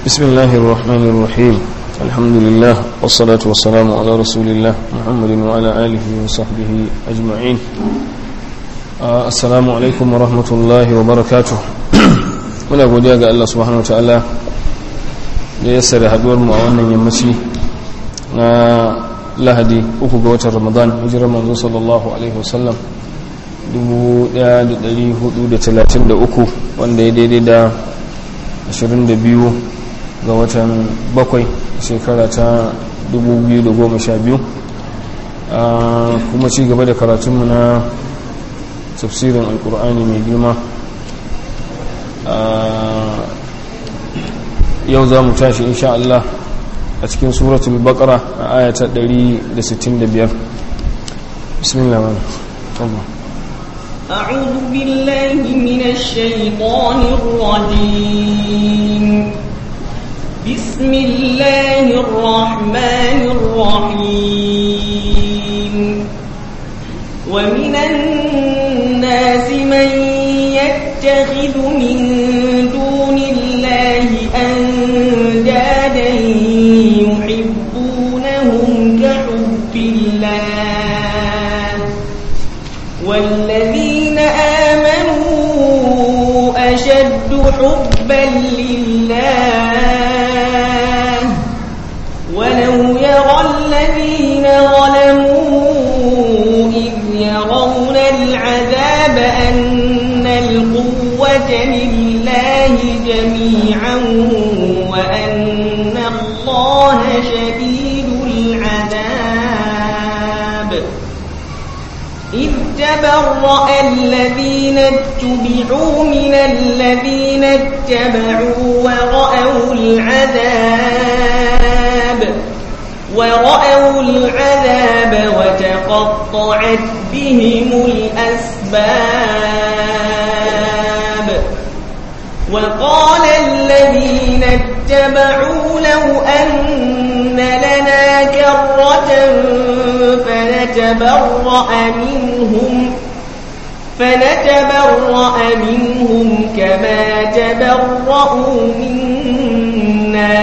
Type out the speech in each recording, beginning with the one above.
بسم الله الرحمن الرحيم الحمد لله والصلاة والسلام على رسول الله محمد وعلى آله وصحبه أجمعين آه السلام عليكم ورحمة الله وبركاته muna godiya ga Allah subhanahu wataala da ya sare haduwar mu a wannan yammaci na lahadi uku ga watan ramadan hijirar manzo sallallahu alaihi wasallam 1433 wanda ya daidai da 22 ga watan bakwai shekara ta 2012 kuma ci gaba da karatunmu na tafsirin alkur'ani mai girma yau za mu tashi insha Allah a cikin suratul baqara a ayata 165 bismillah Allah أعوذ بالله من الشيطان الرجيم بسم الله الرحمن الرحيم ومن الناس من يتخذ من دون الله أندادا يحبونهم كحب الله والذين آمنوا أشد حبا لله ولو يرى الذين ظلموا إذ يرون العذاب أن القوة لله جميعا وأن الله شديد العذاب إذ تبرأ الذين اتبعوا من الذين اتبعوا ورأوا العذاب ورأوا العذاب وتقطعت بهم الأسباب وقال الذين اتبعوا لو أن لنا كرة فنتبرأ منهم فنتبرأ منهم كما تبرأوا منا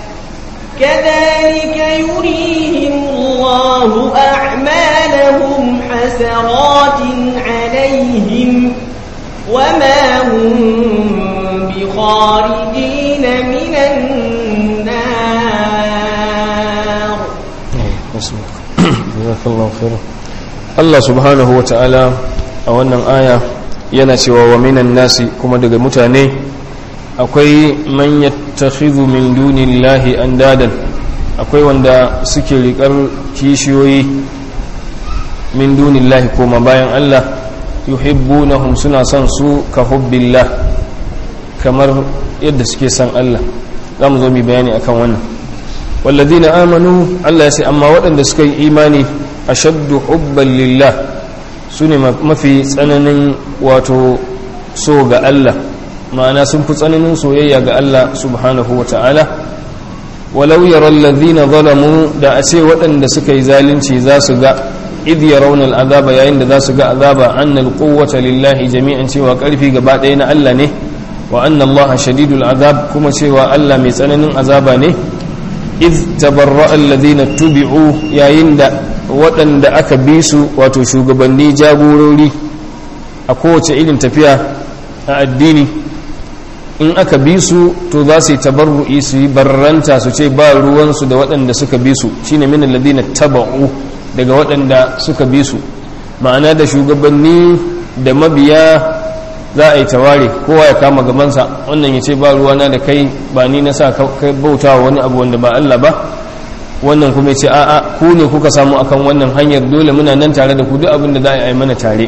كذلك يريهم الله أعمالهم حسرات عليهم وما هم بخارجين من النار jazakallahu khairan Allah subhanahu wa ta'ala a wannan aya yana cewa wa minan nasi kuma daga mutane akwai man yattakhidhu min dunillahi andadan akwai wanda suke riƙar kishiyoyi min dunillahi koma bayan Allah yuhibbunahum suna son su ka hubbillah kamar yadda suke son Allah za mu zo mu bayani akan wannan والذين آمنوا الله يسي أما وأن سكي إيماني أشد حبا لله سنة ما في سنن واتو سوغ الله ما أنا سنف سنن سويا الله سبحانه وتعالى ولو يرى الذين ظلموا دا أسي وأن سكي زالن ذا سغا إذ يرون العذاب يعند ذا سغا عذاب أن القوة لله جميعا سوى قلفي قبعدين ألا نه وأن الله شديد العذاب كما سوى ألا ميسنن عذابا نه iz tabarra alladhina tubi'u yayin da waɗanda aka bi su wato shugabanni jagorori a kowace irin tafiya a addini in aka bi su to za su yi tabarru'i su yi barranta su ce ba ruwansu da waɗanda suka bi su shine min alladhina taba'u daga waɗanda suka bi su ma'ana da shugabanni da mabiya za a yi taware kowa ya kama gabansa wannan ya ce ba ruwana da kai ba ni na sa kai bauta wa wani abu wanda ba Allah ba wannan kuma ya ce a'a ku ne kuka samu akan wannan hanyar dole muna nan tare da ku duk abin da za a yi mana tare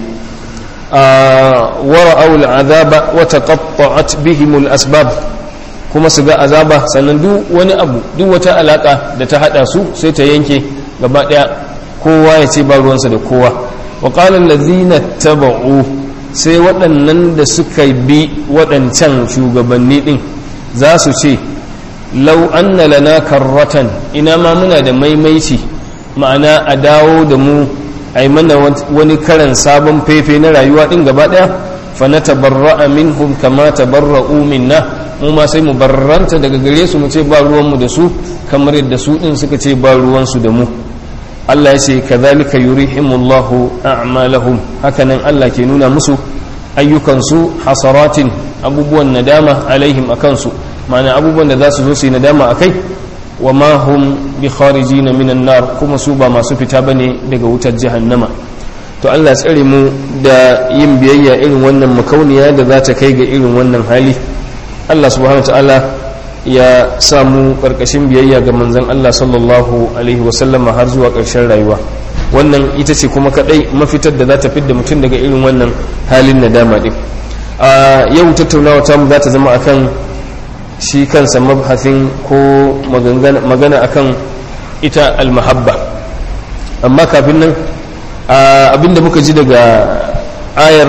wara aul azaba wa taqatta'at bihim al asbab kuma su ga azaba sannan duk wani abu duk wata alaka da ta hada su sai ta yanke gaba daya kowa ya ce ba ruwansa da kowa wa qala allazina taba'u sai waɗannan da suka bi waɗancan shugabanni ɗin za su ce lau anna lana karratan ina ma muna da maimaici ma'ana a dawo da mu a yi mana wani karan sabon fefe na rayuwa ɗin gaba ɗaya fa natabarra'a minhum kama tabarra'u minna mu ma sai mu barranta daga gare su mu ce ba ruwan mu da su kamar yadda su din suka ce ba ruwan su da mu Allah ya ce kadhalika yurihimullahu a'malahum hakanan Allah ke nuna musu ayyukansu hasaratin abubuwan nadama alaihim akansu ma'ana abubuwan da za su zo su yi nadama akai wa ma hum bi kharijina minan nar kuma su ba masu fita bane daga wutar jahannama to Allah tsare mu da yin biyayya irin wannan makauniya da za ta kai ga irin wannan hali Allah subhanahu ta'ala ya samu karkashin biyayya ga manzon Allah sallallahu alaihi wasallama har zuwa ƙarshen rayuwa wannan ita ce kuma kadai mafitar da za ta fidda mutum daga irin wannan halin nadama din a yau tattaunawa ta mu za ta zama akan shi kansa mabhasin ko magana akan ita almahabba amma kafin nan abinda muka ji daga ayar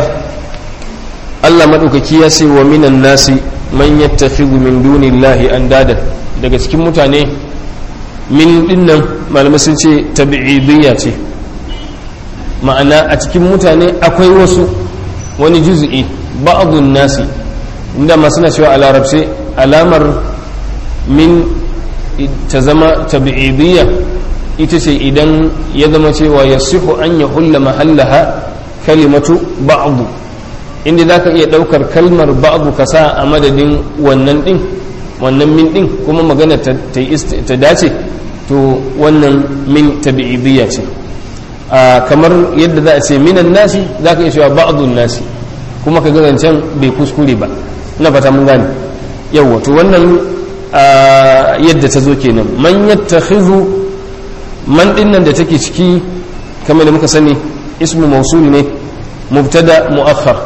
Allah maɗaukaki ya ce wa minan nasi man yattakhidhu min dunillahi andadan daga cikin mutane min dinnan malamai sun ce tabi'idiyya ce ma'ana a cikin mutane akwai wasu wani juz'i ba'dun nasi inda masu na cewa a larabce alamar min ta zama tabi'idiyya ita ce idan ya zama cewa ya sihu an ya hulla mahallaha kalimatu ba'du inda za ka iya ɗaukar kalmar ba'du ka sa a madadin wannan ɗin wannan min ɗin kuma magana ta dace to wannan min tabi'idiyya ce kamar yadda za a ce minan nasi za ka iya cewa ba'dun nasi kuma ka ga zancen bai kuskure ba na fata mun gane yawwa to wannan yadda ta zo kenan man yattakhidhu man dinnan da take ciki kamar da muka sani ismu mausul ne mubtada muakhar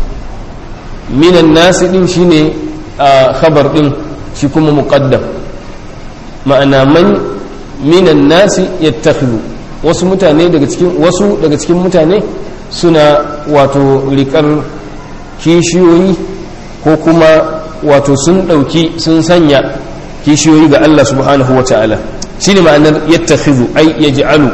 minan nasi din shine khabar din shi kuma muqaddam ma'ana man minan nasi yattakhidhu wasu mutane daga cikin wasu daga cikin mutane suna wato rikar kishiyoyi ko kuma wato sun ɗauki sun sanya kishiyoyi ga Allah subhanahu wa ta'ala shi ne ma'anar yattakhidhu ai yaj'alu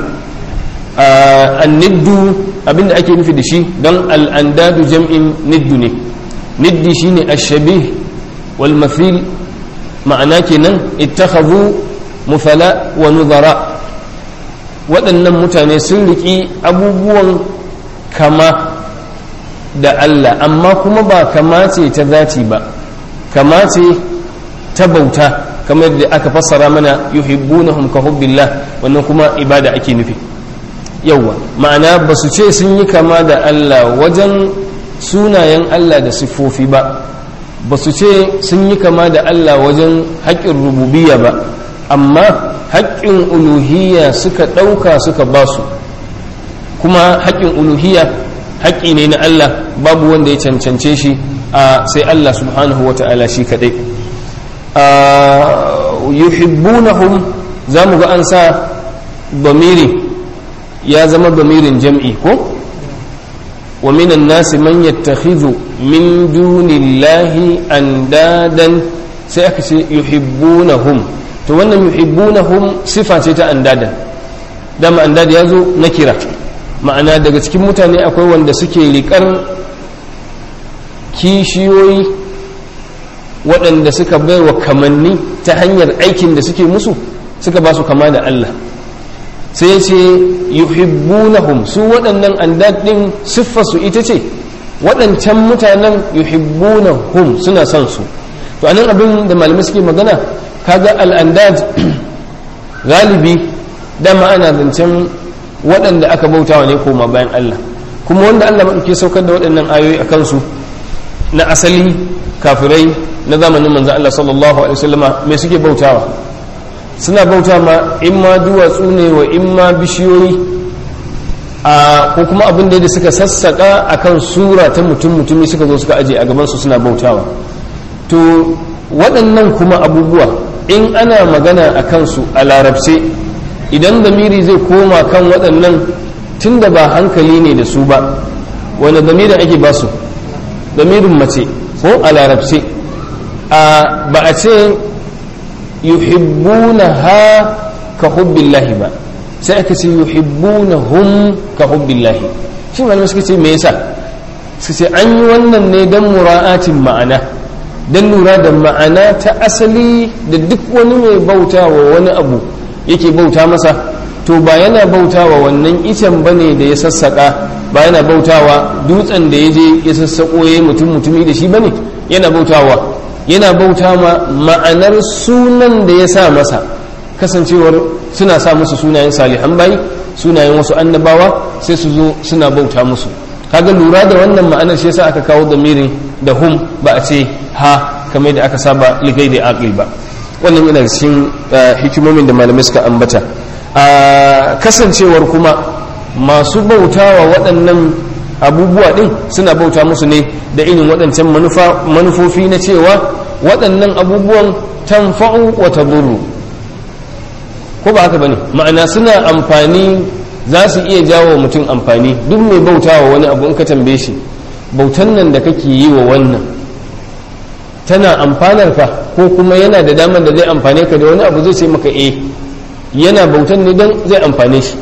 anniddu abinda ake nufi da shi don al'andadu jam'in niddu ne niddi shine ashabih wal mathil ma'ana kenan ittakhadhu mufala wa nuzara waɗannan mutane sun riƙi abubuwan kama da Allah amma kuma ba kama ce ta zati ba kama ce ta bauta kamar da aka fassara mana yuhibbunahum ka hubbillah wannan kuma ibada ake nufi yawwa ma'ana ba su ce sun yi kama da Allah wajen sunayen Allah da siffofi ba ba su ce sun yi kama da Allah wajen haƙƙin rububiyya ba amma haƙƙin uluhiyya suka ɗauka suka ba su kuma haƙƙin uluhiyya haƙƙi ne na Allah babu wanda ya cancance shi a sai Allah subhanahu wa ta'ala shi kaɗai yuhibbunahum za mu ga an sa bamiri ya zama bamirin jam'i ko wa minan nasi man yattakhidhu min dunillahi andadan sai aka ce yuhibbunahum to wannan yuhibbunahum sifa ce ta andadan dama andad ya zo na kira ma'ana daga cikin mutane akwai wanda suke riƙar kishiyoyi waɗanda suka baiwa kamanni ta hanyar aikin da suke musu suka ba su kama da Allah sai ce yuhibbunahum su waɗannan andadin siffarsu ita ce waɗancan mutanen yuhibbunahum suna son su to anan abin da malamai suke magana kaga al'andad galibi dama ana zancen waɗanda aka bautawa ne koma bayan Allah kuma wanda Allah maɗauke saukar da waɗannan ayoyi a kansu na asali kafirai na zamanin manzan Allah sallallahu alaihi wasallama me suke bautawa suna bauta ma in ma duwatsu ne wa in ma bishiyoyi a ko kuma abin da suka sassaka akan sura ta mutum mutumi suka zo suka aje a gabansu suna bautawa to waɗannan kuma abubuwa in ana magana a kansu a larabce idan zamiri zai koma kan waɗannan tun da ba hankali ne da su ba wani zamirin ake ba su zamirin mace ko a larabce ba a ce yuhibbuna ha ka hubbillahi ba sai aka ce yuhibbuna hum ka hubbillahi shi malamai suka ce me yasa su ce an yi wannan ne don mura'atin ma'ana don lura da ma'ana ta asali da duk wani mai bauta wa wani abu yake bauta masa to ba yana bauta wa wannan icen ba ne da ya sassaƙa ba yana bautawa dutsen da ya je ya sassaƙo ya yi mutum mutumi da shi ba ne yana bautawa yana bauta ma ma'anar sunan da ya sa masa kasancewar suna sa musu sunayen salihan bayi sunayen wasu annabawa sai su zo suna bauta musu kaga lura da wannan ma'anar shi yasa aka kawo damirin da hum ba a ce ha kamar da aka saba ligai da aqil ba wannan yana cikin hikimomin da malamai suka ambata a kasancewar kuma masu bautawa waɗannan abubuwa ɗin suna bauta musu ne da irin waɗancan manufofi na cewa waɗannan abubuwan tanfa'u wa tadurru ko ba haka bane ma'ana suna amfani za su iya jawo mutum amfani duk mai bautawa wani abu in ka tambaye shi bautan nan da kake yi wa wannan tana amfanar ka ko kuma yana da damar da zai amfane ka da wani abu zai ce maka eh yana bautan ne don zai amfane shi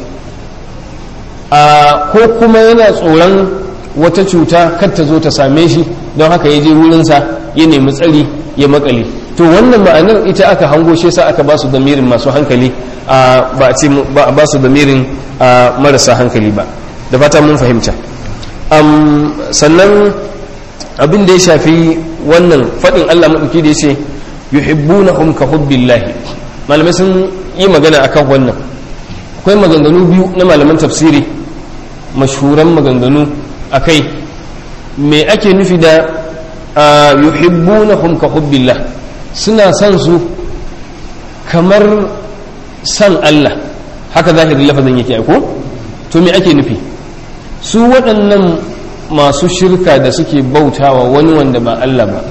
a ko kuma yana tsoron wata cuta kar ta zo ta same shi don haka ya je wurinsa ya nemi tsari ya makale to wannan ma'anar ita aka hango shi sa aka ba su damirin masu hankali ba a ba su damirin marasa hankali ba da fata mun fahimta sannan abin da ya shafi wannan faɗin Allah maɗauki da ya ce yuhibbunahum ka hubbillahi malamai sun yi magana akan wannan akwai maganganu biyu na malaman tafsiri mashhuran maganganu akai me ake nufi da yuhibbunahum ka hubbillah suna son su kamar san Allah haka zahirin lafazin yake ko to me ake nufi su waɗannan masu shirka da suke bautawa wani wanda ba Allah ba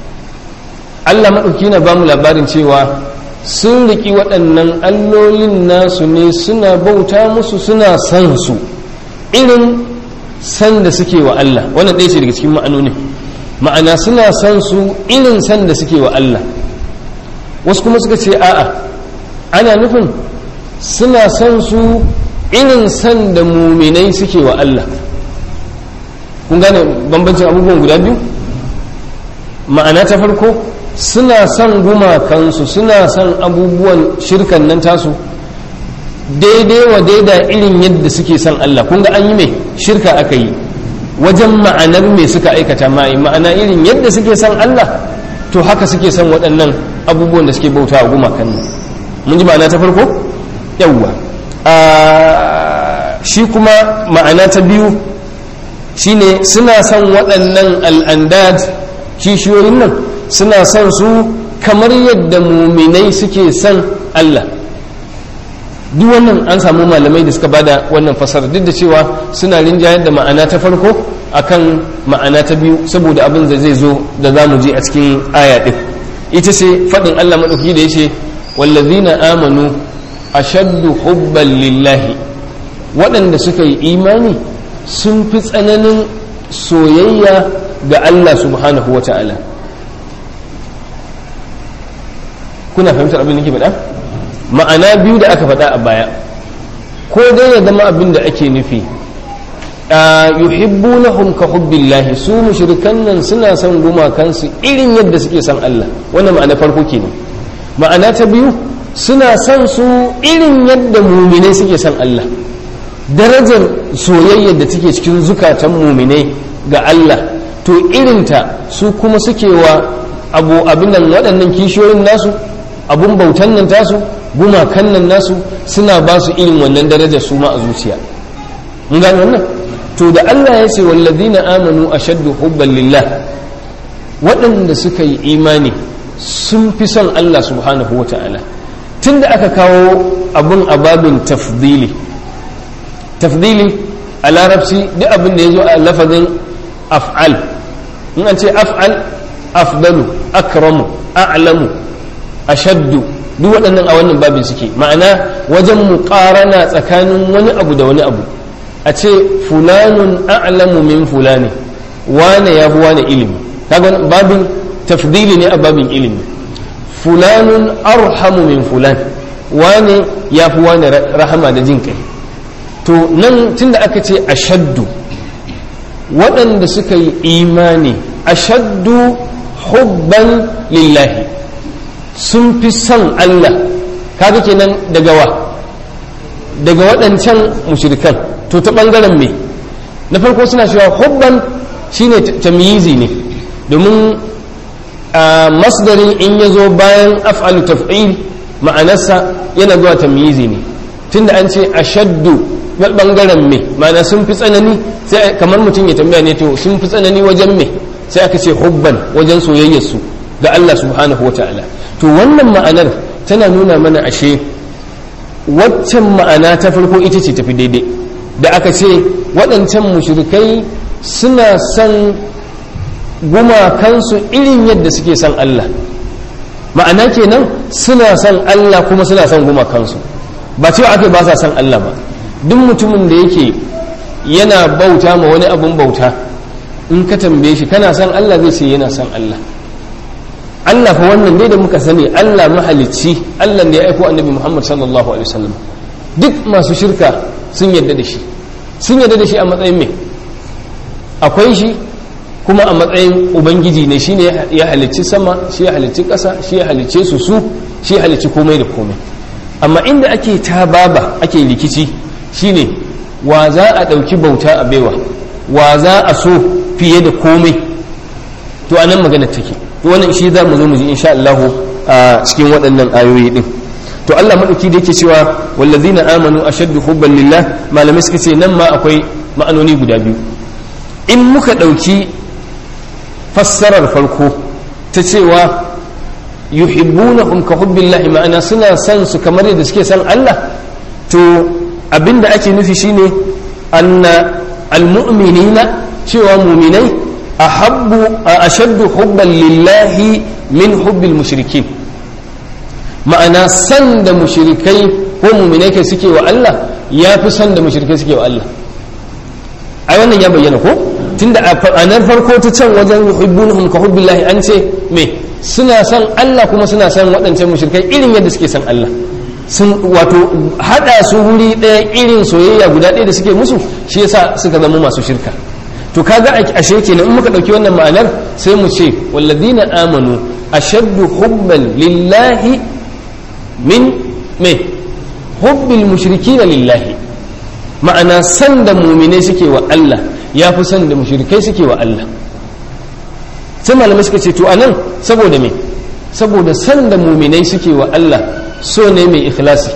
Allah maɗauki na ba mu labarin cewa sun riƙi waɗannan allolin nasu ne suna bauta musu suna san su irin san da suke wa Allah wannan ɗaya ce daga cikin ma'anonin ma'ana suna san su irin san da suke wa Allah wasu kuma suka ce a'a ana nufin suna san su irin san da muminai suke wa Allah kun gane bambancin abubuwan guda biyu ma'ana ta farko suna son gumakansu suna son abubuwan shirkan nan tasu daidai wa daida irin yadda suke son Allah kun ga an yi mai shirka aka yi wajen ma'anar mai suka aikata mai ma'ana irin yadda suke son Allah to haka suke son waɗannan abubuwan da suke bauta a gumakan nan mun ji ma'ana ta farko yawwa shi kuma ma'ana ta biyu shine suna son waɗannan al'andad kishiyoyin nan suna son su kamar yadda muminai suke son Allah duk wannan an samu malamai da suka bada wannan fasara duk da cewa suna rinjayar da ma'ana ta farko akan ma'ana ta biyu saboda abin da zai zo da za mu je a cikin aya ɗin ita ce faɗin Allah maɗauki da ya ce wallazina amanu ashaddu hubban lillahi waɗanda suka yi imani sun fi tsananin soyayya ga Allah subhanahu wa ta'ala kuna fahimtar abin da ke faɗa ma'ana biyu da aka faɗa a baya ko dai ya zama abin da ake nufi yuhibbunahum ka hubbillahi su mushrikan nan suna son gumakansu irin yadda suke son Allah wannan ma'ana farko kenan ma'ana ta biyu suna son su irin yadda muminai suke son Allah darajar soyayyar da take cikin zukatan muminai ga Allah to irinta su kuma suke wa abu abin nan waɗannan kishiyoyin nasu abun bautan nan tasu gumakan nan nasu suna ba su irin wannan darajar su ma a zuciya mun gane wannan to da Allah ya ce wallazina amanu ashaddu hubban lillah waɗanda suka yi imani sun fi son Allah subhanahu wa ta'ala tunda aka kawo abun ababin tafdili tafdili a larabci duk abin da ya zo a lafazin af'al in an ce af'al afdalu akramu a'lamu ashaddu duk waɗannan a wannan babin suke ma'ana wajen muƙarana tsakanin wani abu da wani abu a ce fulanun a'lamu min fulani wane ya fi wane ilimi kaga babin tafdili ne a babin ilimi fulanun arhamu min fulan wane ya fi wane rahama da jin kai to nan tunda aka ce ashaddu waɗanda suka yi imani ashaddu hubban lillahi sun fi son Allah kaga kenan daga wa daga waɗancan mushrikan to ta ɓangaren me na farko suna cewa hubban shine tamyizi ne domin a masdarin in ya zo bayan af'alu taf'il ma'anarsa yana zuwa tamyizi ne tunda an ce ashaddu ɓangaren me ma'ana sun fi tsanani sai kamar mutum ya tambaya ne to sun fi tsanani wajen me sai aka ce hubban wajen soyayyarsu ga Allah subhanahu wa ta'ala to wannan ma'anar tana nuna mana ashe waccan ma'ana ta farko ita ce tafi daidai da aka ce waɗancan mushrikai suna son gumakansu irin yadda suke son Allah ma'ana kenan suna son Allah kuma suna son gumakansu ba cewa ake ba sa son Allah ba duk mutumin da yake yana bauta ma wani abun bauta in ka tambaye shi kana son Allah zai ce yana son Allah Allah fa wannan dai da muka sani Allah mahalicci Allah da ya aiko annabi Muhammad sallallahu alaihi wasallam duk masu shirka sun yarda da shi sun yarda da shi a matsayin me akwai shi kuma a matsayin ubangiji ne shine ya halicci sama shi ya halicci ƙasa shi ya halicce su su shi ya halicci komai da komai amma inda ake tababa ake rikici shine wa za a ɗauki bauta a baiwa wa za a so fiye da komai to anan magana take to wannan shi za mu zo mu ji insha Allah a cikin waɗannan ayoyi din to Allah madauki da yake cewa wallazina amanu ashaddu hubban lillah malamai suka ce nan ma akwai ma'anoni guda biyu in muka ɗauki fassarar farko ta cewa yuhibbunahum ka hubbillahi ma'ana suna son su kamar yadda suke son Allah to abinda ake nufi shine anna almu'minina cewa muminai ahabbu ashaddu hubban lillahi min hubbil mushrikin ma'ana san da mushrikai ko muminai kai suke wa Allah ya fi san da mushrikai suke wa Allah ai wannan ya bayyana ko tunda a nan farko ta can wajen yuhibbunhum ka hubbillahi an ce me suna san Allah kuma suna san waɗancan mushrikai irin yadda suke san Allah sun wato hada su wuri ɗaya irin soyayya guda ɗaya da suke musu shi yasa suka zama masu shirka to kaga ashe kenan in muka ɗauki wannan ma'anar sai mu ce walladina amanu ashaddu hubban lillahi min me hubbil mushrikina lillahi ma'ana san da muminai suke wa Allah ya fi san da mushrikai suke wa Allah sai malamai suka ce to anan saboda me saboda san da muminai suke wa Allah so ne mai ikhlasi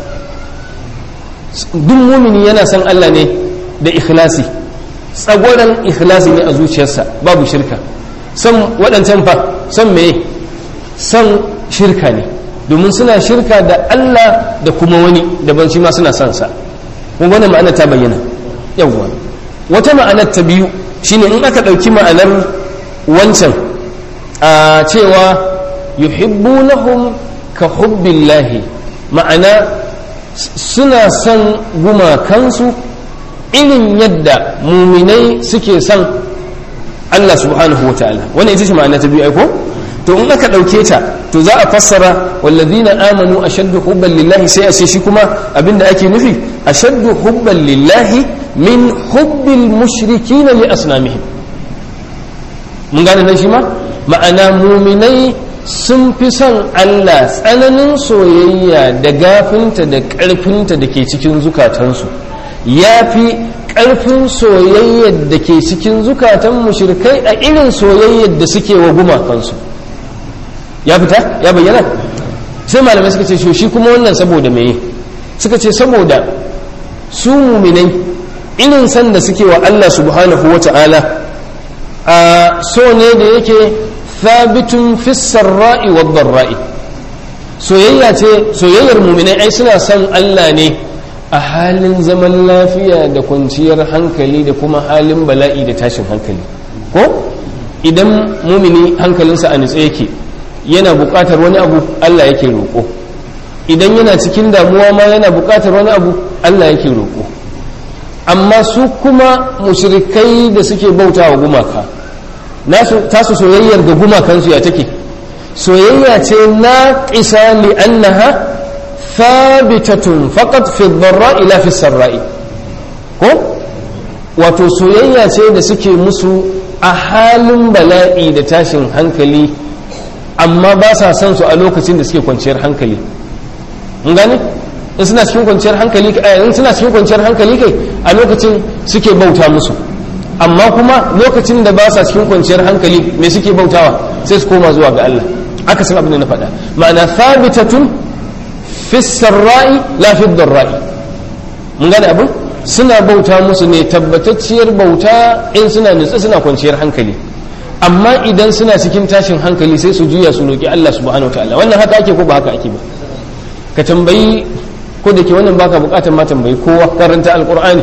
duk mumini yana san Allah ne da ikhlasi tsagwaron ikhlasi ne a zuciyarsa babu shirka san waɗancan fa san me san shirka ne domin suna shirka da Allah da kuma wani daban shi ma suna son sa kun wannan ma'ana ta bayyana yawwa wata ma'anar ta biyu shine in aka ɗauki ma'anar wancan a cewa yuhibbunahum ka hubbillahi ma'ana suna son gumakansu irin yadda muminai suke son Allah subhanahu wa ta'ala wannan ita ce ma'ana ta biyu aiko to in aka ɗauke ta to za a fassara wallazina amanu ashaddu hubban lillahi sai a ce shi kuma abinda ake nufi ashaddu hubban lillahi min hubbil mushrikina li asnamihim mun gane nan shi ma ma'ana muminai sun fi son Allah tsananin soyayya da gafinta da ƙarfinta da ke cikin zukatansu ya fi ƙarfin soyayyar da ke cikin zukatan mushrikai a irin soyayyar da suke wa gumakansu ya fita ya bayyana sai malamai suka ce shi kuma wannan saboda meye suka ce saboda su muminai irin san da suke wa Allah subhanahu wa ta'ala a so ne da yake thabitun fissar ra'i wa ra'i soyayya ce soyayyar muminai ai suna son Allah ne a halin zaman lafiya da kwanciyar hankali da kuma halin bala'i da tashin hankali ko idan mumini hankalinsa a nutse yake yana buƙatar wani abu Allah yake roƙo idan yana cikin damuwa ma yana buƙatar wani abu Allah yake roƙo amma su kuma mushrikai da suke bauta wa gumaka tasu soyayyar ga gumakansu ya take soyayya ce na ƙisa li annaha thabitatun faqat fi dharra ila fi sarra'i ko wato soyayya ce da suke musu a halin bala'i da tashin hankali amma ba sa son su a lokacin da suke kwanciyar hankali mun gane in suna cikin kwanciyar hankali in suna cikin kwanciyar hankali kai a lokacin suke bauta musu amma kuma lokacin da ba sa cikin kwanciyar hankali me suke bautawa sai su koma zuwa ga Allah aka san abin da na faɗa ma'ana thabitatun fi sarra'i la fi dharra'i mun gane abin suna bauta musu ne tabbatacciyar bauta in suna nutsa suna kwanciyar hankali amma idan suna cikin tashin hankali sai su juya su roki Allah subhanahu wataala wannan haka ake ko ba haka ake ba ka tambayi ko da ke wannan baka bukatar ma tambayi kowa karanta alqur'ani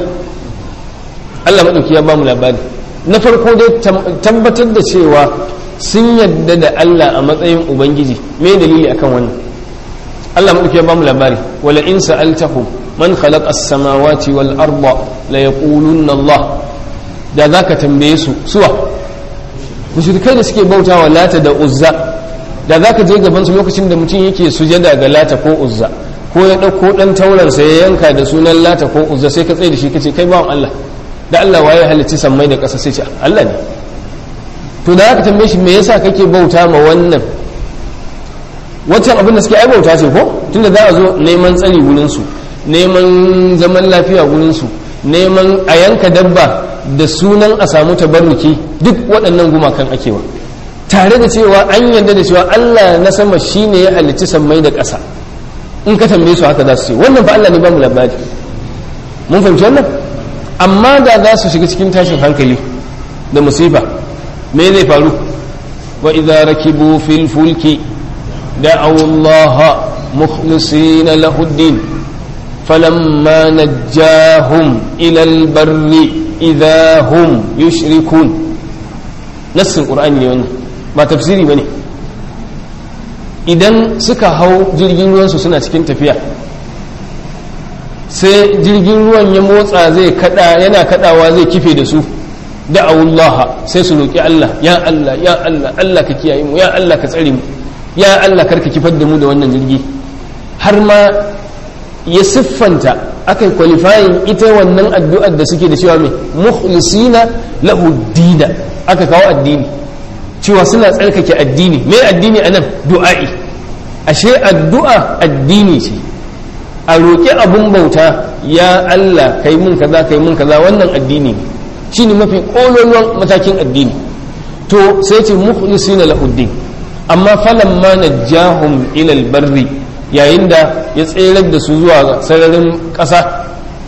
Allah madauki ya ba mu labari na farko dai tabbatar da cewa sun yadda da Allah a matsayin ubangiji me dalili akan wannan Allah madauki ya ba mu labari wala in sa'altahum man khalaqa as-samawati wal arda la yaqulunna Allah da zaka tambaye su suwa mushrikai da suke bautawa lata da uzza da zaka je gaban su lokacin da mutum yake sujada ga lata ko uzza ko ya dauko dan tauransa ya yanka da sunan lata ko uzza sai ka tsaye da shi kace kai bawan Allah da Allah waye halicci sammai da ƙasa sai ce Allah ne to da aka tambaye shi me yasa kake bauta ma wannan wancan abin da suke ai bauta ce ko tunda za a zo neman tsari wurin su neman zaman lafiya wurin su neman a yanka dabba da sunan a samu tabarruki duk waɗannan gumakan akewa tare da cewa an yarda da cewa Allah na sama shine ya halicci sammai da ƙasa in ka tambaye su haka za su ce wannan fa Allah ne ba mu labari mun fahimci wannan amma da za su shiga cikin tashin hankali da musifa me zai faru wa idza rakibu fil fulki da'aw Allah mukhlisina lahu ad-din falamma najjahum ila al-barri idza hum yushrikun nassin qur'ani ne wannan ba tafsiri bane idan suka hau jirgin ruwansu suna cikin tafiya sai jirgin ruwan ya motsa zai kada yana kadawa zai kife da su da'awullah sai su roki Allah ya Allah ya Allah Allah ka kiyaye mu ya Allah ka tsare mu ya Allah karka kifar da mu da wannan jirgi har ma ya siffanta aka qualifying ita wannan addu'ar da suke da cewa mai mukhlisina lahu dina aka kawo addini cewa suna tsarkake addini me addini anan du'a'i ashe addu'a addini ce a roƙi abun bauta ya Allah kai mun kaza kai mun kaza wannan addini ne shine mafi ƙololuwan matakin addini to sai ce mukhlisina lahuddin amma falamma najjahum ila albarri yayin da ya tserar da su zuwa sararin ƙasa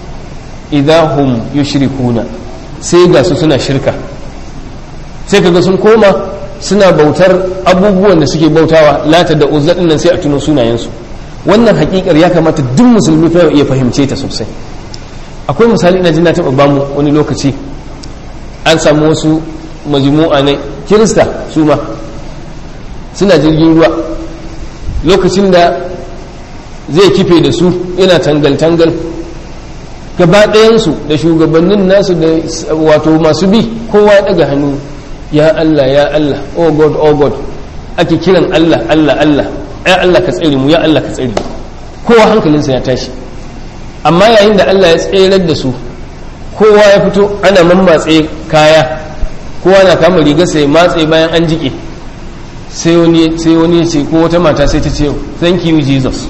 idahum yushrikuna sai ga su suna shirka sai kaga sun koma suna bautar abubuwan da suke bautawa lata da uzza nan sai a tuno sunayensu wannan hakikar ya kamata duk musulmi fa ya fahimce ta sosai akwai misali ina jin na taɓa bamu wani lokaci an samu wasu majmu'a ne kirista su ma suna jirgin ruwa lokacin da zai kife da su yana tangal-tangal gaba ɗayansu da shugabannin nasu da wato masu bi kowa daga hannu ya Allah ya Allah oh God oh God ake kiran Allah Allah Allah ya Allah ka tsare mu ya Allah ka tsare mu kowa hankalinsa ya tashi amma yayin da Allah ya tserar da su kowa ya fito ana mammatse kaya kowa na kama riga sai matse bayan an jike sai wani sai wani ya ce ko wata mata sai ta ce thank you Jesus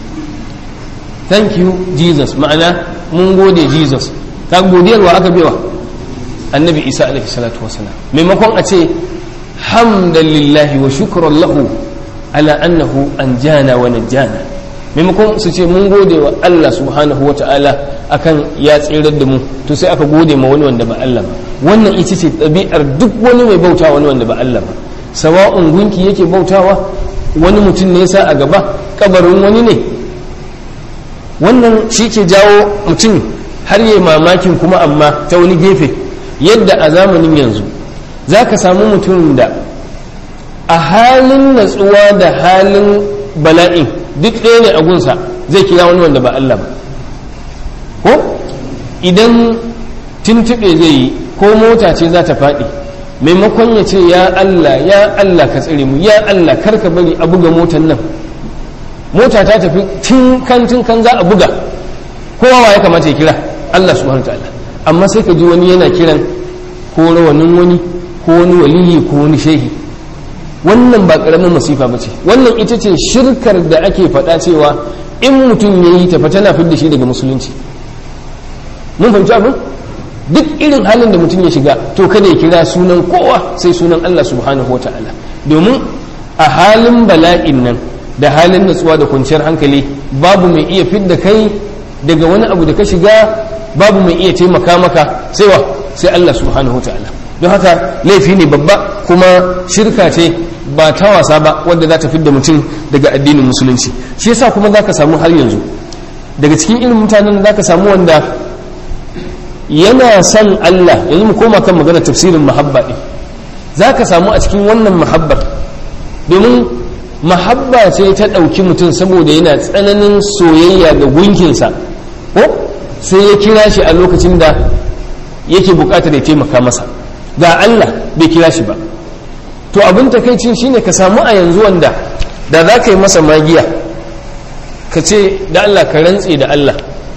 thank you Jesus ma'ana mun gode Jesus ka godiyarwa aka bewa annabi Isa alaihi salatu wasalam maimakon a ce hamdalillahi wa shukran lahu ala annahu anjana wa najjana maimakon su ce mun gode wa Allah subhanahu wa ta'ala akan ya tsirar da mu to sai aka gode ma wani wanda ba Allah ba wannan ita ce ɗabi'ar duk wani mai bauta wani wanda ba Allah ba sawa'un gunki yake bautawa wani mutum ne yasa a gaba kabarin wani ne wannan shi ke jawo mutum har yi mamakin kuma amma ta wani gefe yadda a zamanin yanzu za ka samu mutum da a halin natsuwa da halin bala'in duk ɗaya ne a gunsa zai kira wani wanda ba Allah ba ko idan tuntuɓe zai yi ko mota ce za ta faɗi maimakon ya ce ya Allah ya Allah ka tsire mu ya Allah kar ka bari a buga motan nan mota ta tafi tun kan tun kan za a buga kowa ya kamata ya kira Allah subhanahu ta'ala amma sai ka ji wani yana kiran ko rawanin wani ko wani waliyi ko wani shehi wannan ba karamin masifa ba ce wannan ita ce shirkar da ake faɗa cewa in mutum ya yi tafa tana fidda shi daga musulunci mun fahimci abin duk irin halin da mutum ya shiga to kada ya kira sunan kowa sai sunan Allah subhanahu wata'ala domin a halin bala'in nan da halin natsuwa da kwanciyar hankali babu mai iya fidda kai daga wani abu da ka shiga babu mai iya taimaka maka sai wa sai Allah subhanahu wata'ala don haka laifi ne babba kuma shirka ce ba ta wasa ba wadda za ta fidda mutum daga addinin musulunci shi yasa kuma za ka samu har yanzu daga cikin irin mutanen da za ka samu wanda yana son Allah yanzu mu koma kan magana tafsirin mahabba ɗin za ka samu a cikin wannan mahabbar domin mahabba ce ta ɗauki mutum saboda yana tsananin soyayya ga gunkinsa ko sai ya kira shi a lokacin da yake buƙatar ya taimaka masa ga Allah bai kira shi ba to abin takaici shine ka samu a yanzu wanda da za ka yi masa magiya ka ce da Allah ka rantse da Allah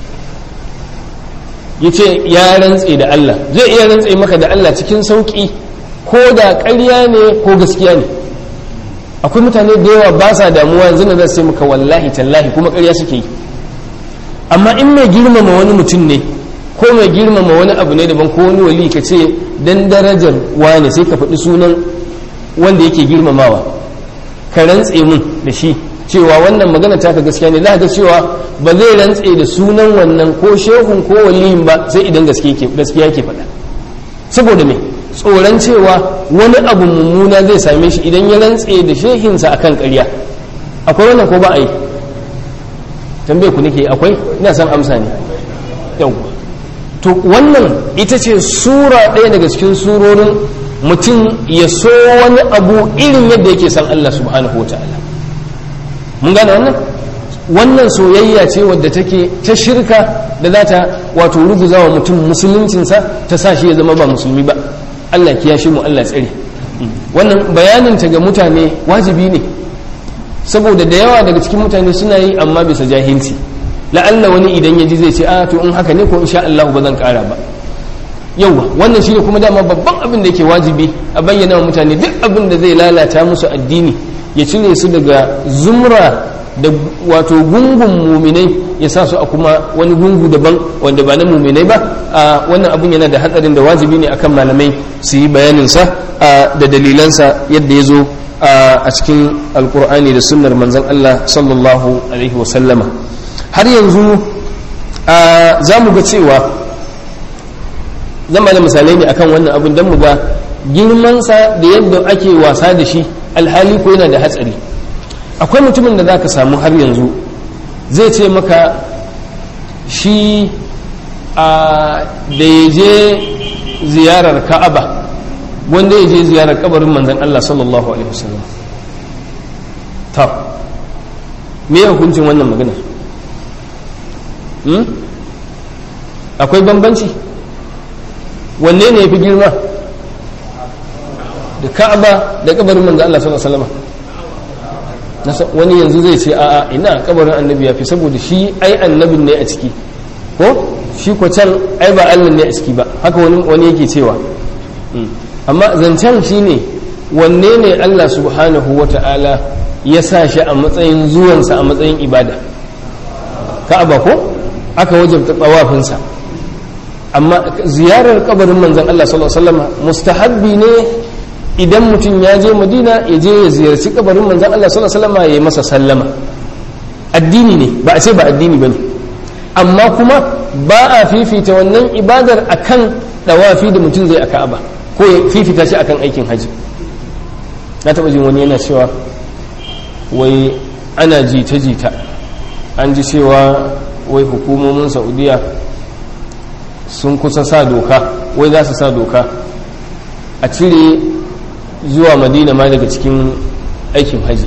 ya ce ya rantse da Allah zai iya rantse maka da Allah cikin sauƙi ko da ƙarya ne ko gaskiya ne akwai mutane da yawa ba sa damuwa yanzu na zai maka wallahi tallahi kuma ƙarya suke yi amma in mai girmama wani mutum ne ko mai girmama wani abu ne daban ko wani wali ka ce dan darajar wane sai ka faɗi sunan wanda yake girmamawa ka rantse mun da shi cewa wannan magana taka gaskiya ne za ga cewa ba zai rantse da sunan wannan ko shehun ko waliyin ba sai idan gaskiya ke faɗa saboda me tsoron cewa wani abu mummuna zai same shi idan ya rantse da shehinsa akan ƙarya akwai wannan ko ba a yi tambaye ku nake akwai ina son amsa ne yau to wannan ita ce sura ɗaya daga cikin surorin mutum ya so wani abu irin yadda yake san Allah subhanahu wa ta'ala mun gane wannan wannan soyayya ce wadda take ta shirka da za ta wato ruguza wa mutum musuluncinsa ta sa shi ya zama ba musulmi ba Allah kiyashe mu Allah tsare wannan bayanin ta ga mutane wajibi ne saboda da yawa daga cikin mutane suna yi amma bisa jahilci la'alla wani idan ya ji zai ce a to in haka ne ko insha Allah ba zan kara ba yauwa wannan shine kuma dama babban abin da yake wajibi a bayyana wa mutane duk abin da zai lalata musu addini ya cire su daga zumra da wato gungun muminai ya sa su a kuma wani gungu daban wanda ba na muminai ba a wannan abin yana da hatsarin da wajibi ne akan malamai su yi bayaninsa da dalilansa yadda ya zo a cikin alkur'ani da sunnar manzon Allah sallallahu alaihi wasallama har yanzu za mu ga cewa zama da misalai ne akan wannan abin don mu ga girmansa da yadda ake wasa da shi alhali ko yana da hatsari akwai mutumin da za ka samu har yanzu zai ce maka shi a da ya je ziyarar ka'aba wanda ya je ziyarar kabarin manzan Allah sallallahu alaihi wasallam ta me ya hukuncin wannan maganar akwai bambanci wanne ne ya fi girma da ka'aba da kabarin manzo Allah sallallahu alaihi wasallam wani yanzu zai ce a'a ina kabarin annabi ya fi saboda shi ai annabin ne a ciki ko shi ko can ai ba Allah ne a ciki ba haka wani wani yake cewa amma zancen shine wanne ne Allah subhanahu wata'ala ya sa shi a matsayin zuwansa a matsayin ibada ka'aba ko aka wajabta tsawafinsa amma ziyarar kabarin manzon Allah sallallahu alaihi wasallam mustahabbi ne idan mutum ya je madina ya je ya ziyarci kabarin manzan Allah sallallahu alaihi wasallam ya yi masa sallama addini ne ba a ce ba addini bane amma kuma ba a fifita wannan ibadar akan dawafi da mutum zai a Ka'aba ko ya fifita shi akan aikin haji na taba jin wani yana cewa wai ana jita jita an ji cewa wai hukumomin Saudiya sun kusa sa doka wai za su sa doka a cire zuwa madina ma daga cikin aikin haji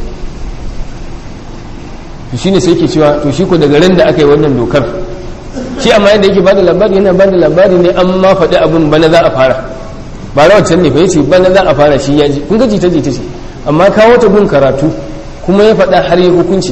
to shine sai yake cewa to shi ko daga ran da aka yi wannan dokar shi amma yadda yake bada labari yana bada labari ne an ma faɗi abin bana za a fara ba na wancan ne fa yace bana za a fara shi ya ji kun ga jita jita ce amma kawo ta gun karatu kuma ya faɗa har yi hukunci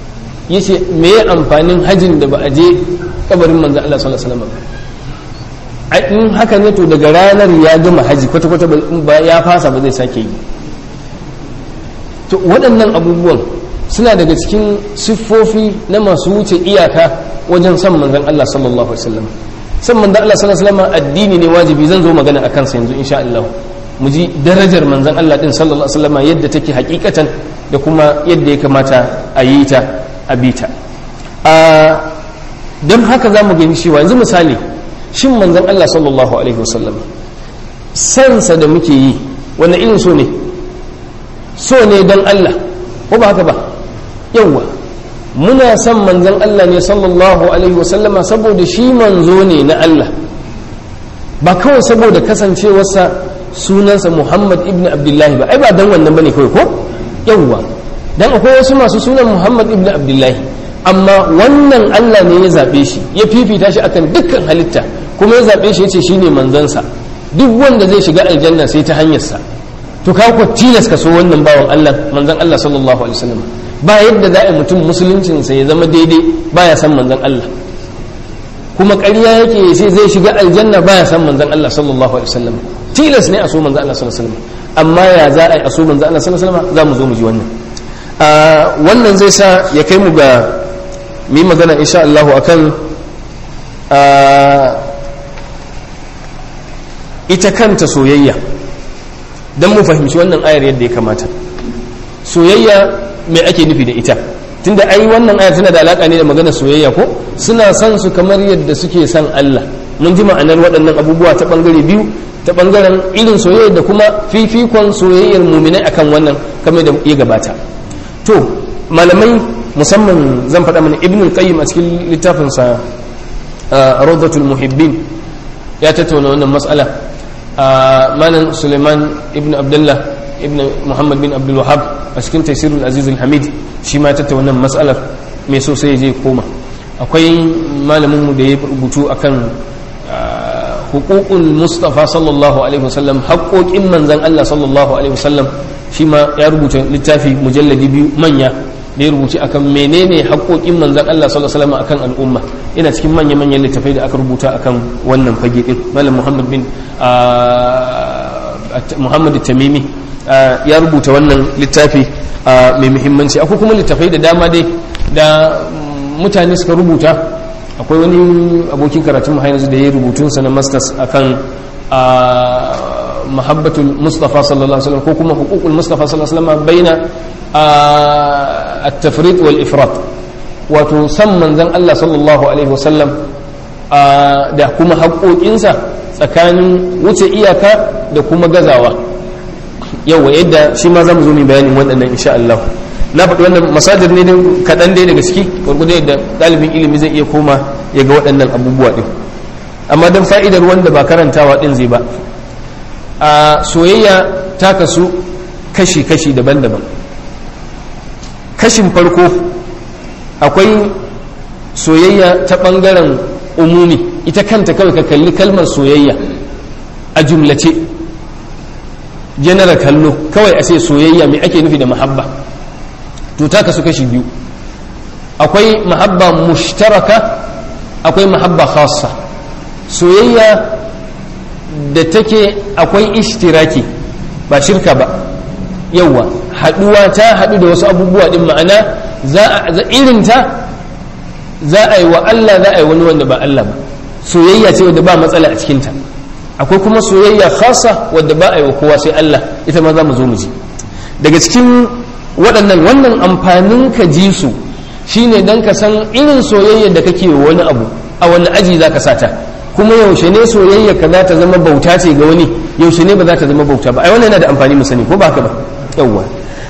yace me ya amfanin hajin da ba a je kabarin manzo Allah sallallahu alaihi wasallam in haka ne to daga ranar ya gama haji kwata-kwata ya fasa ba zai sake yi to waɗannan abubuwan suna daga cikin siffofi na masu wuce iyaka wajen san manzan Allah sallallahu alaihi wasallam san manzan Allah sallallahu alaihi wasallam addini ne wajibi zan zo magana akan sa yanzu insha Allah mu ji darajar manzan Allah din sallallahu alaihi wasallam yadda take hakikatan da kuma yadda ya kamata a yi ta a bita a don haka za mu gani cewa yanzu misali shin manzan Allah sallallahu alaihi wasallam sansa da muke yi wanda irin so ne so ne don Allah ko ba haka ba yawwa muna son manzan Allah ne sallallahu alaihi wasallama saboda shi manzo ne na Allah ba kawai saboda kasancewarsa sunansa Muhammad ibn Abdullahi ba ai ba dan wannan bane kawai ko yawwa dan akwai wasu masu sunan Muhammad ibn Abdullahi amma wannan Allah ne ya zabe shi ya fifita shi akan dukkan halitta kuma ya zabe shi yace shine manzansa duk wanda zai shiga aljanna sai ta hanyarsa to ka ku tilas ka so wannan bawan Allah manzon Allah sallallahu alaihi wasallam ba yadda za a mutum musuluncinsa ya zama daidai baya san manzon Allah kuma ƙarya yake ya ce zai shiga aljanna baya san manzon Allah sallallahu alaihi wasallam tilas ne a so manzon Allah sallallahu alaihi wasallam amma ya za a yi a so manzon Allah sallallahu alaihi wasallam za mu zo mu ji wannan wannan zai sa ya kai mu ga mu magana insha Allah akan ita kanta soyayya don mu fahimci wannan ayar yadda ya kamata soyayya mai ake nufi da ita tunda ai wannan ayar tana da alaka ne da magana soyayya ko suna son su kamar yadda suke son Allah mun ji ma'anar waɗannan abubuwa ta bangare biyu ta bangaren irin soyayya da kuma fifikon soyayyar muminai akan wannan kamar da ya gabata to malamai musamman zan faɗa mana ibn qayyim a cikin littafinsa rawdatul muhibbin ya tattauna wannan mas'ala malam suleiman ibn abdullah ibn muhammad bin abdul wahab a cikin taisirul aziz hamid shi ma tattauna wannan mas'alar mai so sai je koma akwai malamin mu da ya rubutu akan hukukul mustafa sallallahu alaihi wasallam haƙoƙin manzan Allah sallallahu alaihi wasallam shi ma ya rubuta littafi mujalladi biyu manya da ya rubuci akan menene haƙoƙin manzan Allah sallallahu alaihi wasallam akan al'umma ina cikin manya manyan littafai da aka rubuta akan wannan fage din malam Muhammad bin Muhammad Tamimi ya rubuta wannan littafi mai muhimmanci akwai kuma littafai da dama dai da mutane suka rubuta akwai wani abokin karatun mu yanzu da ya rubutun sa na masters akan mahabbatul mustafa sallallahu alaihi wasallam ko kuma hukukul mustafa sallallahu alaihi wasallam baina at-tafrid wal ifrat wato san manzon Allah sallallahu alaihi wasallam da kuma haƙoƙinsa tsakanin wuce iyaka da kuma gazawa yawa yadda shi ma zamu zo mu bayanin waɗannan insha Allah na faɗi wannan masajir ne kaɗan dai daga ciki gwargwado yadda ɗalibin ilimi zai iya koma ya ga waɗannan abubuwa ɗin amma don fa'idar wanda ba karantawa ɗin zai ba a soyayya ta kasu kashi-kashi daban-daban kashin farko akwai soyayya ta ɓangaren umumi ita kanta kawai ka kalli kalmar soyayya a jumlace general kallo kawai a ce soyayya mai ake nufi da mahabba to ta kasu kashi biyu akwai mahabba mushtaraka akwai mahabba khassa soyayya da take akwai ishtiraki ba shirka ba yawa haduwa ta hadu da wasu abubuwa din ma'ana za a irinta za a yi wa Allah za a yi wani wanda ba Allah ba soyayya ce wadda ba matsala a cikinta akwai kuma soyayya khassa wadda ba a yi wa kowa sai Allah ita ma za mu zo mu ji daga cikin waɗannan wannan amfanin ka ji su shine dan ka san irin soyayya da kake wa wani abu a wani aji za ka sata kuma yaushe ne soyayya ka za ta zama bauta ce ga wani yaushe ne ba za ta zama bauta ba ai wannan yana da amfani mu sani ko ba haka ba yawwa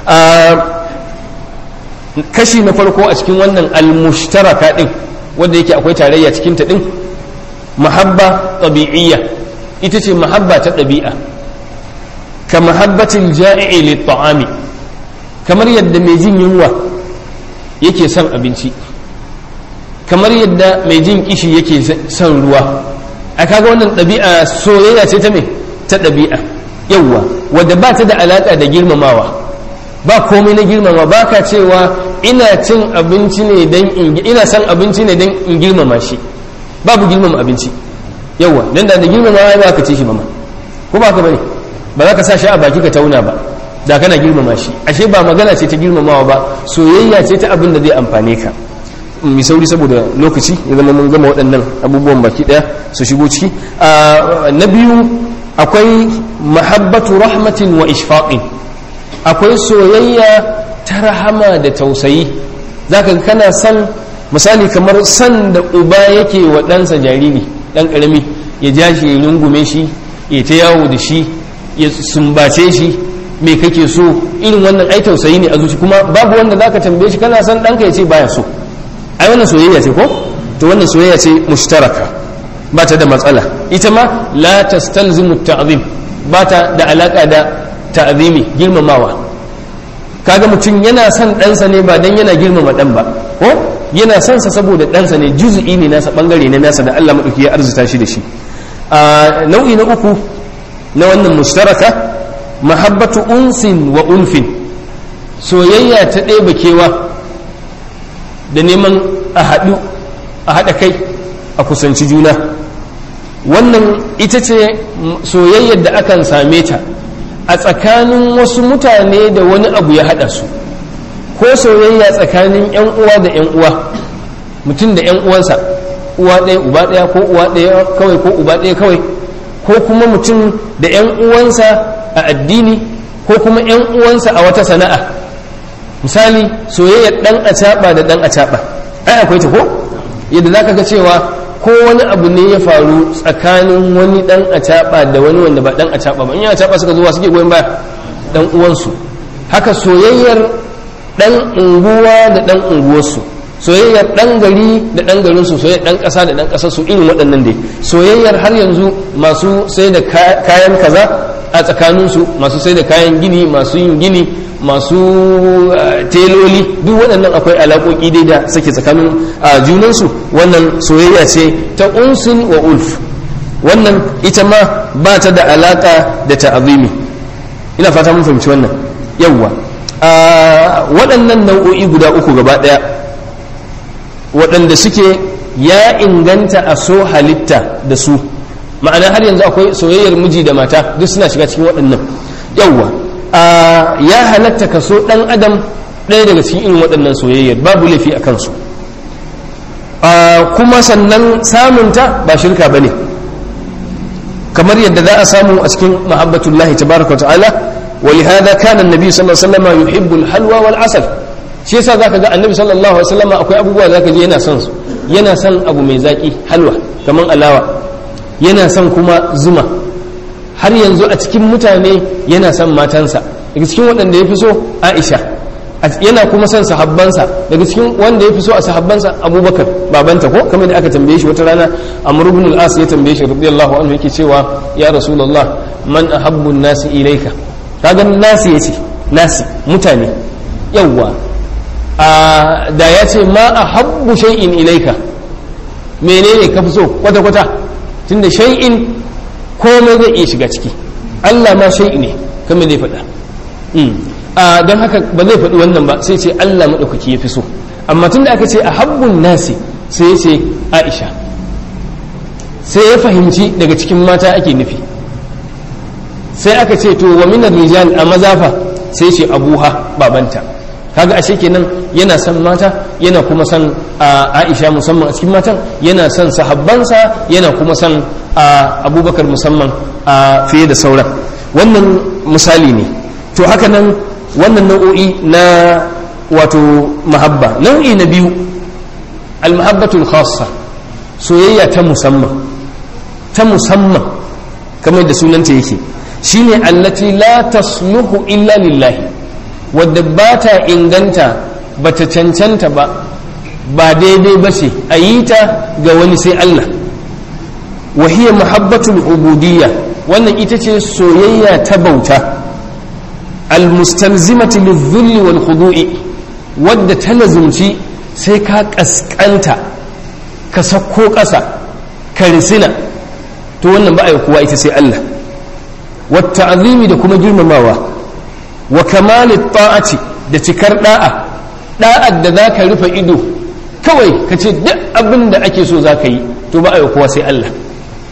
kashi na farko a cikin wannan almushtaraka din wanda yake akwai tarayya cikin ta din mahabba tabi'iyya ita ce mahabba ta ɗabi'a ka mahabbatin ja'i'i li ta'ami kamar yadda mai jin yunwa yake son abinci kamar yadda mai jin kishi yake son ruwa a kaga wannan ɗabi'a soyayya ce ta me ta ɗabi'a yawwa wadda ba ta da alaƙa da girmamawa ba komai na girmama ba ka cewa ina cin abinci ne don in ina son abinci ne don in girmama shi babu girmama abinci yawa dan da da girmamawa ba ka ci shi ba ma ko ba ka bane ba za ka sa shi a baki ka tauna ba da kana girmama shi ashe ba magana ce ta girmamawa ba soyayya ce ta abin da zai amfane ka mai sauri saboda lokaci ya zama mun gama waɗannan abubuwan baki ɗaya su shigo ciki na biyu akwai mahabbatu rahmatin wa ishfaqin akwai soyayya ta rahama da tausayi zaka ga kana san misali kamar san da uba yake wa ɗansa jariri ɗan ƙarami ya ja shi ya rungume shi ya ta yawo da shi ya sumbace shi me kake so irin wannan ai tausayi ne a zuci kuma babu wanda zaka tambaye shi kana san ɗanka ya ce baya so ai wannan soyayya ce ko to wannan soyayya ce mushtaraka ba ta da matsala ita ma la tastalzimu ta'zim ba ta da alaka da ta'zimi girmamawa kaga mutum yana son ɗansa ne ba dan yana girmama ɗan ba ko yana son sa saboda ɗansa ne juz'i ne nasa bangare ne nasa da Allah madauki ya arzuta shi da shi a nau'i na uku na wannan mushtaraka mahabbatu unsin wa unfin soyayya ta ɗeba kewa da neman a haɗu a haɗa kai a kusanci juna wannan ita ce soyayyar da akan same ta a tsakanin wasu mutane da wani abu ya haɗa su ko soyayya tsakanin 'yan uwa da 'yan uwa mutum da 'yan uwansa uwa ɗaya uba ɗaya ko uwa ɗaya kawai ko uba ɗaya kawai ko kuma mutum da 'yan uwansa a addini ko kuma 'yan uwansa a wata sana'a misali soyayyar dan acaɓa da dan acaɓa ai akwai ta ko yadda zaka ga cewa ko wani abu ne ya faru tsakanin wani dan acaɓa da wani wanda ba dan acaɓa ba in ya acaɓa suka zuwa suke goyon baya dan uwansu haka soyayyar dan unguwa da dan unguwarsu soyayyar dan gari da dan garin su soyayyar dan kasa da dan kasar su irin waɗannan dai soyayyar har yanzu masu sai da kayan kaza a tsakaninsu masu sai da kayan gini masu yin gini masu teloli duk waɗannan akwai alaƙoƙi dai da suke tsakanin junansu wannan soyayya ce ta unsin wa ulf wannan ita ma ba ta da alaƙa da ta'azimi ina fata mun fahimci wannan yawwa waɗannan nau'o'i guda uku gaba ɗaya waɗanda suke ya inganta a so halitta da su ma'ana har yanzu akwai soyayyar miji da mata duk suna shiga cikin waɗannan yawwa ya halatta ka so ɗan adam ɗaya daga cikin irin waɗannan soyayyar babu laifi a kansu kuma sannan samunta ba shirka ba ne kamar yadda za a samu a cikin mahabbatullahi tabaraka wa ta'ala ولهذا كان النبي صلى الله عليه وسلم يحب الحلوى والعسل shi yasa zaka ga annabi sallallahu alaihi wasallam akwai abubuwa zaka ji yana son su yana son abu mai zaki halwa kaman alawa yana son kuma zuma har yanzu a cikin mutane yana son matansa daga cikin waɗanda ya fi so Aisha yana kuma son sahabbansa daga cikin wanda ya fi so a sahabbansa Abubakar babanta ko kamar da aka tambaye shi wata rana Amr ibn al-As ya tambaye shi radiyallahu anhu yake cewa ya Rasulullah man ahabbu an-nasi ilayka kaga nasi yace nasi mutane yawwa da ya ce ma a habbu shay'in ilaika menene ka fi so kwata-kwata tunda shay'in komai zai iya shiga ciki Allah ma shay'i ne kamar zai faɗa don haka ba zai faɗi wannan ba sai ce Allah maɗaukaki ya fi so amma tunda aka ce a habbun nasi sai ya ce Aisha sai ya fahimci daga cikin mata ake nufi sai aka ce to wa minar rijal a mazafa sai ce abuha babanta kaga ashe kenan yana son mata yana kuma son Aisha musamman a cikin matan yana son sahabbansa yana kuma son Abubakar musamman fiye da sauran wannan misali ne to haka nan wannan nau'o'i na wato mahabba nau'i na biyu almahabbatul khassa soyayya ta musamman ta musamman kamar da sunanta yake shine allati la tasluhu illa lillahi wadda ba ta inganta ba ta cancanta ba ba daidai ba ce a yi ta ga wani sai Allah wahiyar muhabbatul ubudiyya wannan ita ce soyayya ta bauta almustalzimati lizulli wal khudu'i wadda ta lazumci sai ka kaskanta ka sakko ƙasa ka risina to wannan ba a yi kuwa ita sai Allah wata azimi da kuma girmamawa wa kamalit ta'ati da cikar da'a da'ar da za ka rufe ido kawai ka ce duk abin da ake so za ka yi to ba a yi kowa sai Allah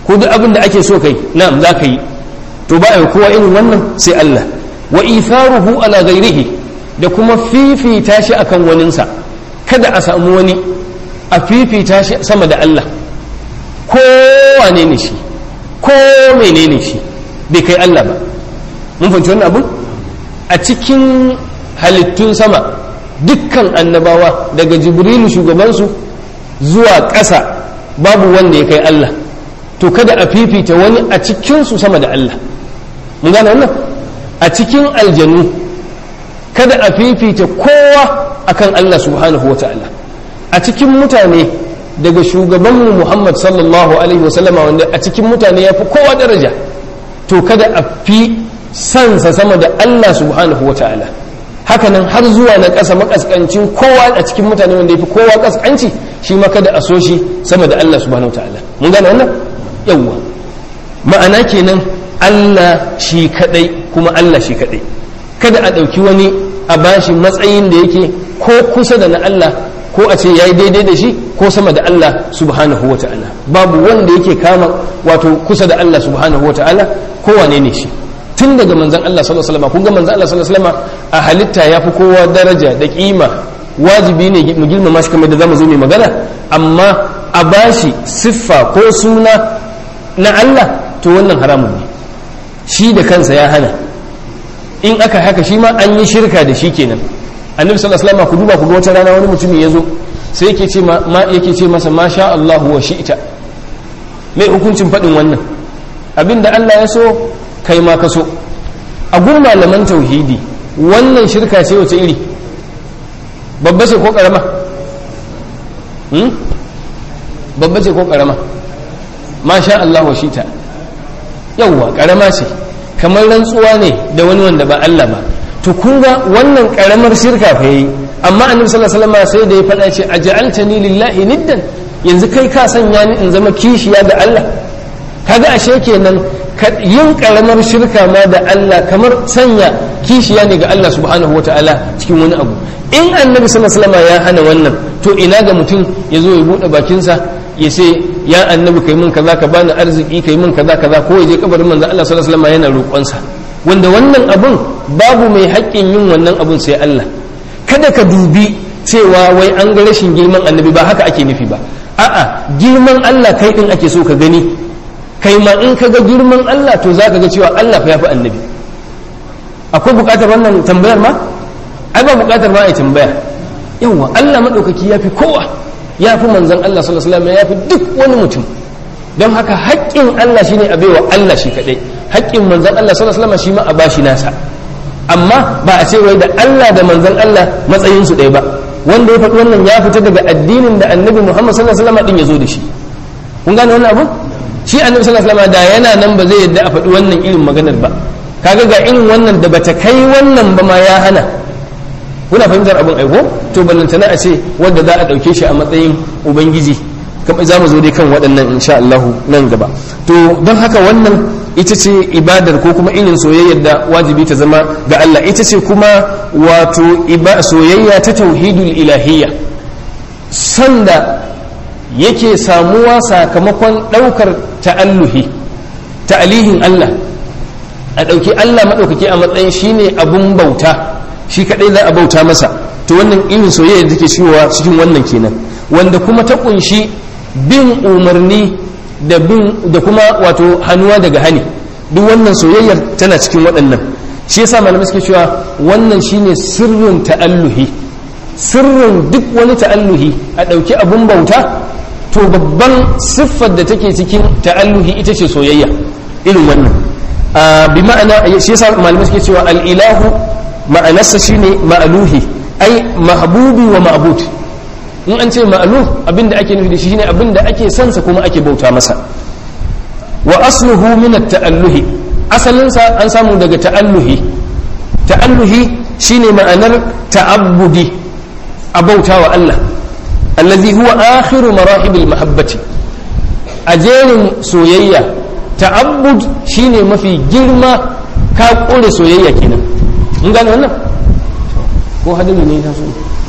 ko duk abin da ake so kai na'am za ka yi to ba a yi kowa irin wannan sai Allah wa itharuhu ala ghairihi da kuma fifita shi akan waninsa kada a samu wani a fifita shi sama da Allah ko wane ne shi ko menene shi bai kai Allah ba mun fahimci wannan abu a cikin halittun sama dukkan annabawa daga jibrilu shugabansu zuwa ƙasa babu wanda ya kai Allah to kada a fifita wani a cikinsu sama da Allah mun gane wannan a cikin aljanu kada a fifita kowa akan Allah subhanahu wata'ala a cikin mutane daga shugabanmu Muhammad sallallahu alaihi wasallama wanda a cikin mutane ya fi kowa daraja to kada a fi sansa sama da Allah subhanahu wata'ala hakanan har zuwa na ƙasa makaskancin kowa a cikin mutane wanda ya fi kowa kaskanci shi ma kada a so shi sama da Allah subhanahu wata'ala mun gane wannan yawwa ma'ana kenan Allah shi kadai kuma Allah shi kadai kada a ɗauki wani a bashi matsayin da yake ko kusa da na Allah ko a ce yayi daidai da shi ko sama da Allah subhanahu wa ta'ala babu wanda yake kama wato kusa da Allah subhanahu wa ta'ala ko wane ne shi tun daga manzon Allah sallallahu alaihi wasallam kun ga manzon Allah sallallahu alaihi wasallam a halitta yafi kowa daraja da kima wajibi ne mu girmama shi kamar da zamu zo mai magana amma a bashi siffa ko suna na Allah to wannan haramun ne shi da kansa ya hana in aka haka shi ma an yi shirka da shi kenan annabi sallallahu alaihi wasallam ku duba ku ga wata rana wani mutumin yazo sai yake ce ma yake ce masa ma sha Allah wa shi'ta mai hukuncin fadin wannan abinda Allah ya so kai ma ka so a gun malaman tauhidi wannan shirka ce wace iri babba ce ko karama hmm? babba ce ko karama ma sha Allah wa shi'ta yawwa karama ce kamar rantsuwa ne da wani wanda ba Allah ba to kun ga wannan karamar shirka fa yi amma annabi sallallahu alaihi wasallam sai da ya faɗa ce aj'altani lillahi niddan yanzu kai ka sanya ni in zama kishiya da Allah kaga ashe kenan yin karamar shirka ma da Allah kamar sanya kishiya ne ga Allah subhanahu wataala cikin wani abu in annabi sallallahu alaihi wasallam ya hana wannan to ina ga mutum ya zo ya bude bakinsa ya ce ya annabi kai min kaza ka bani arziki kai min kaza kaza ko ya je kabarin manzo Allah sallallahu alaihi wasallam yana roƙonsa wanda wannan abun babu mai haƙƙin yin wannan abun sai Allah kada ka dubi cewa wai an ga rashin girman annabi ba haka ake nufi ba a'a girman Allah kai din ake so ka gani kai ma in ka ga girman Allah to zaka ga cewa Allah fa yafi annabi akwai buƙatar wannan tambayar ma ai ba buƙatar ma ai tambaya yawa Allah madaukaki yafi kowa yafi manzon Allah sallallahu alaihi wasallam yafi duk wani mutum don haka haƙƙin Allah shine a baiwa Allah shi kadai haƙƙin manzon Allah sallallahu alaihi wasallam shi ma a bashi nasa amma ba a ce wai da Allah da manzon Allah matsayin su ɗaya ba wanda ya faɗi wannan ya fita daga addinin da annabi Muhammad sallallahu alaihi wasallam din ya zo da shi kun gane wannan abu shi annabi sallallahu alaihi wasallam da yana nan ba zai yadda a faɗi wannan irin maganar ba kaga ga irin wannan da bata kai wannan ba ma ya hana kuna fahimtar abin aiko to ballantana a ce wanda za a ɗauke shi a matsayin ubangiji kamar za mu zo dai kan waɗannan insha Allah nan gaba to don haka wannan ita ce ibadar ko kuma irin soyayyar da wajibi ta zama ga Allah ita ce kuma wato soyayya ta tauhidul ilahiyya sanda yake samuwa sakamakon ɗaukar ta'alluhi ta'alihin Allah a ɗauki Allah maɗaukaki a matsayin shine abun bauta shi kaɗai za a bauta masa to wannan irin soyayya da take shiwa cikin wannan kenan wanda kuma ta ƙunshi bin umarni da bin da kuma wato hannuwa daga hani duk wannan soyayyar tana cikin waɗannan shi yasa malamai suke cewa wannan shine sirrin ta'alluhi sirrin duk wani ta'alluhi a ɗauki abun bauta to babban siffar da take cikin ta'alluhi ita ce soyayya irin wannan bi ma'ana shi yasa malamai suke cewa al-ilahu ma'anarsa shine ma'aluhi ai mahbubi wa ma'bud in an ce ma'alu abinda ake nufi da shi shine abinda ake sansa kuma ake bauta masa wa asluhu min at-ta'alluhi asalin sa an samu daga ta'alluhi ta'alluhi shine ma'anar ta'abbudi a bautawa Allah allazi huwa akhiru marahibil mahabbati a jerin soyayya ta'abbud shine mafi girma ka kore soyayya kenan mun gane wannan ko hadin ne ta so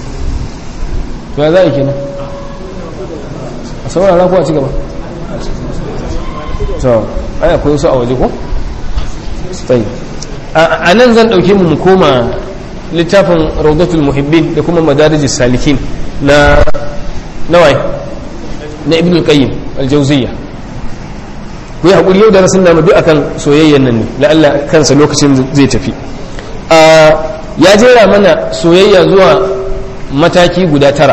to ya za a yi kenan a saurara ko a ci gaba to ai akwai wasu a waje ko sai a nan zan dauke mu mu koma littafin rawdatul muhibbin da kuma madarijis salikin na nawai na ibn al-qayyim al-jawziyya ku yi hakuri yau da rasul namu duk akan soyayyan nan ne la'alla kansa lokacin zai tafi ya jera mana soyayya zuwa mataki guda tara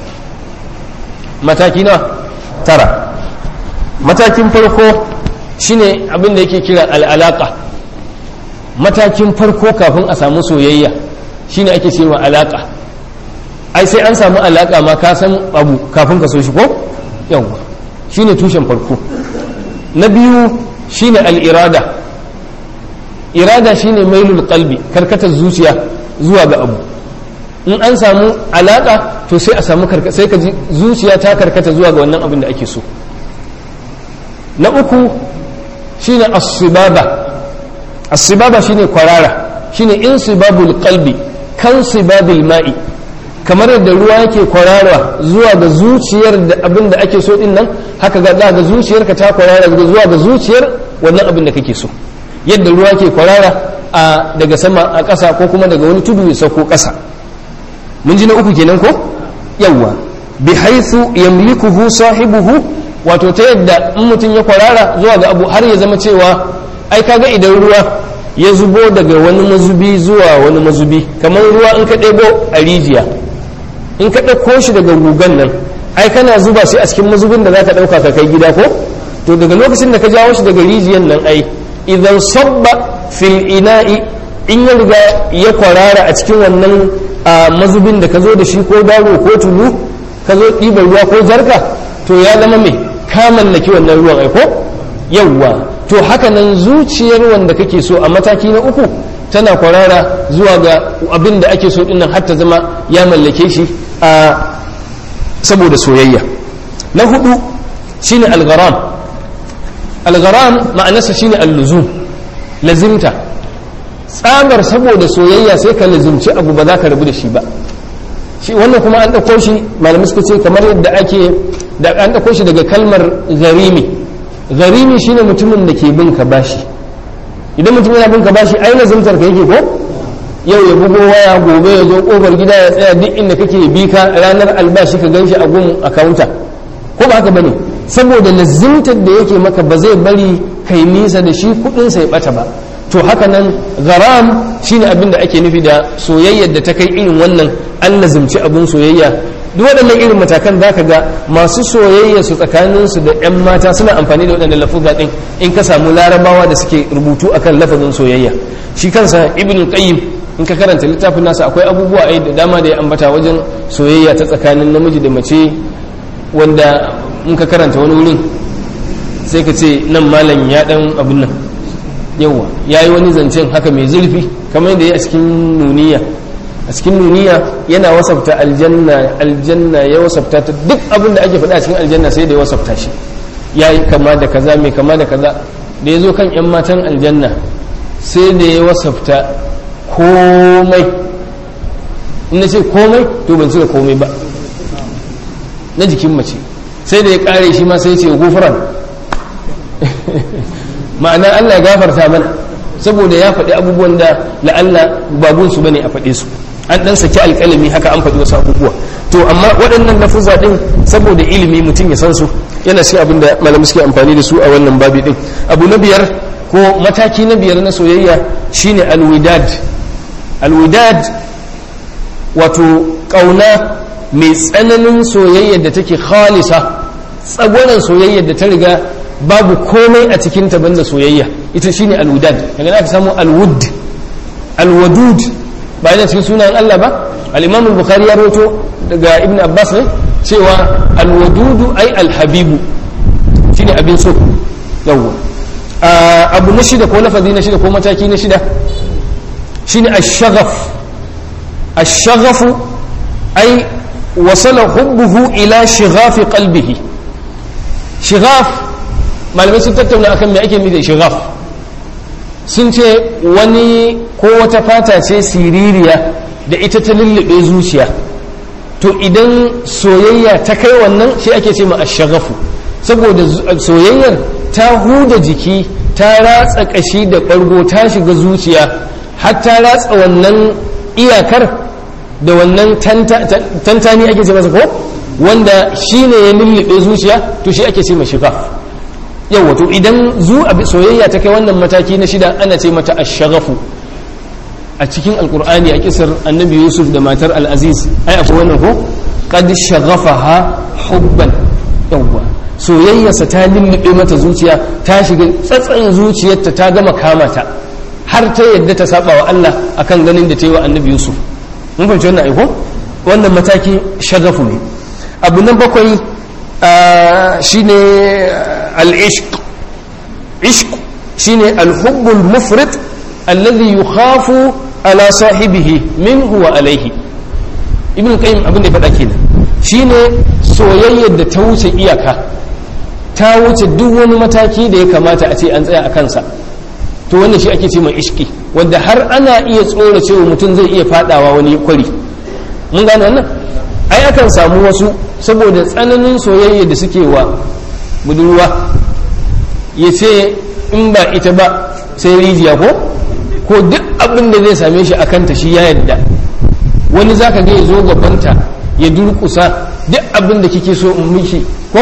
mataki na tara matakin farko shine abin da yake kira al'alaka matakin farko kafin a samu soyayya shine ake cewa alaka ai sai an samu alaka ma ka san abu kafin ka so shi ko yawwa shine tushen farko na biyu shine al'irada irada shine mailul qalbi karkatar zuciya zuwa ga abu in an samu alaka to sai a samu sai ka ji zuciya ta karkata zuwa ga wannan abin da ake so na uku shine as-sibaba as-sibaba shine kwarara shine insibabul qalbi kan sibabil ma'i kamar yadda ruwa yake kwarara zuwa ga zuciyar da abin da ake so din nan haka ga za ga zuciyarka ta kwarara zuwa ga zuciyar wannan abin da kake so yadda ruwa ke kwarara a daga sama a ƙasa ko kuma daga wani tudu ya sauko ƙasa mun ji na uku kenan ko yawwa bi haythu yamlikuhu sahibuhu wato ta yadda in mutum ya kwarara zuwa ga abu har ya zama cewa ai kaga idan ruwa ya zubo daga wani mazubi zuwa wani mazubi kamar ruwa in ka ɗebo a rijiya in ka ɗauko shi daga gugan nan ai kana zuba shi a cikin mazubin da za ka ɗauka ka kai gida ko to daga lokacin da ka jawo shi daga rijiyan nan ai idan sabba fil ina'i in ya riga ya kwarara a cikin wannan mazubin da ka zo da shi ko daro ko tulu ka zo ɗiba ruwa ko jarka to ya zama mai ka mallaki wannan ruwan ai ko yawwa to haka nan zuciyar wanda kake so a mataki na uku tana kwarara zuwa ga abin da ake so dinnan har ta zama ya mallake shi a saboda soyayya na hudu shine algharam algharam ma'anarsa shine alluzum lazimta tsamar saboda soyayya sai ka lazimci abu ba za ka rabu da shi ba shi wannan kuma an ɗauko shi malamai suka ce kamar yadda ake da an ɗauko shi daga kalmar garimi garimi shine mutumin da ke bin ka bashi idan mutum yana bin ka bashi ai lazimtar ka yake ko yau ya bugo waya gobe ya zo kofar gida ya tsaya duk inda kake bi ka ranar albashi ka ganshi a gun akawunta ko ba haka bane saboda lazimtar da yake maka ba zai bari kai nisa da shi kudin sai bata ba to haka nan garam shine abin da ake nufi da soyayyar da ta kai irin wannan an lazimci abin soyayya duk waɗannan irin matakan za ka ga masu soyayya su tsakaninsu da 'yan mata suna amfani da waɗannan lafuzza ɗin in ka samu larabawa da suke rubutu akan lafazin soyayya shi kansa ibn qayyim in ka karanta littafin nasa akwai abubuwa ai da dama da ya ambata wajen soyayya ta tsakanin namiji da mace wanda in ka karanta wani wurin sai ka ce nan malam ya dan abin nan yawa ya yi wani zancen haka mai zurfi kamar yadda ya a cikin nuniya a cikin nuniya yana wasafta aljanna aljanna ya wasafta ta duk abin da ake faɗa a cikin aljanna sai da ya wasafta shi ya yi kama da kaza mai kama da kaza da ya zo kan 'yan matan aljanna sai da ya wasafta komai in na ce komai to ban cire komai ba na jikin mace sai da ya kare shi ma sai ce gufuran ma'ana Allah ya gafarta mana saboda ya faɗi abubuwan da la'alla babun su bane a faɗe su an dan saki alƙalami haka an faɗi wasu abubuwa to amma waɗannan lafuzza din saboda ilimi mutum ya san su yana cikin abin da malamai suke amfani da su a wannan babi din abu na biyar ko mataki na biyar na soyayya shine alwidad alwidad wato ƙauna mai tsananin soyayyar da take khalisa tsagwaron soyayyar da ta riga babu komai a cikin ta banda soyayya ita shine alwudad daga za ka samu alwud alwadud ba yana cikin sunan Allah ba al-Imam al-Bukhari ya rawaito daga Ibn Abbas ne cewa alwadudu ai alhabibu shine abin so yawwa abu na shida ko lafazi na shida ko mataki na shida shine ash-shaghaf ash-shaghafu ai wasala hubbuhu ila shighafi qalbihi shighaf malamai sun tattauna akan me ake nufi da shighaf sun ce wani ko wata fata ce siririya da ita ta lullube zuciya to idan soyayya ta kai wannan shi ake ce ma ashagafu saboda soyayyar ta huda jiki ta ratsa kashi da ɓargo ta shiga zuciya har ta ratsa wannan iyakar da wannan tantani ake ce masa ko wanda shi ne ya lullube zuciya to shi ake ce shifa yau wato idan zu abi soyayya ta kai wannan mataki na shida ana ce mata ashagafu a cikin alkur'ani a kisar annabi yusuf da matar al'aziz ai akwai wannan ko qad shaghafaha hubban yawwa soyayyarsa ta lullube mata zuciya ta shiga tsatsan zuciyarta ta gama kamata har ta yadda ta saba wa Allah akan ganin da ta yi wa annabi yusuf mun fahimci wannan aiko wannan mataki shagafu ne abu na bakwai shine al-ishq ishq shine al-hubbul mufrid alladhi yukhafu ala sahibihi minhu wa alaihi ibn qayyim abin da faɗa kenan shine soyayyar da ta wuce iyaka ta wuce duk wani mataki da ya kamata a ce an tsaya a kansa to wannan shi ake ce mai ishki wanda har ana iya tsora cewa mutum zai iya fadawa wani kwari mun gane wannan ai akan samu wasu saboda tsananin soyayya da suke wa budurwa ya ce in ba ita ba sai rijiya ko ko duk abin da zai same shi a kanta shi ya yadda wani zaka ga ya zo gabanta ya durkusa duk abin da kike so in miki ko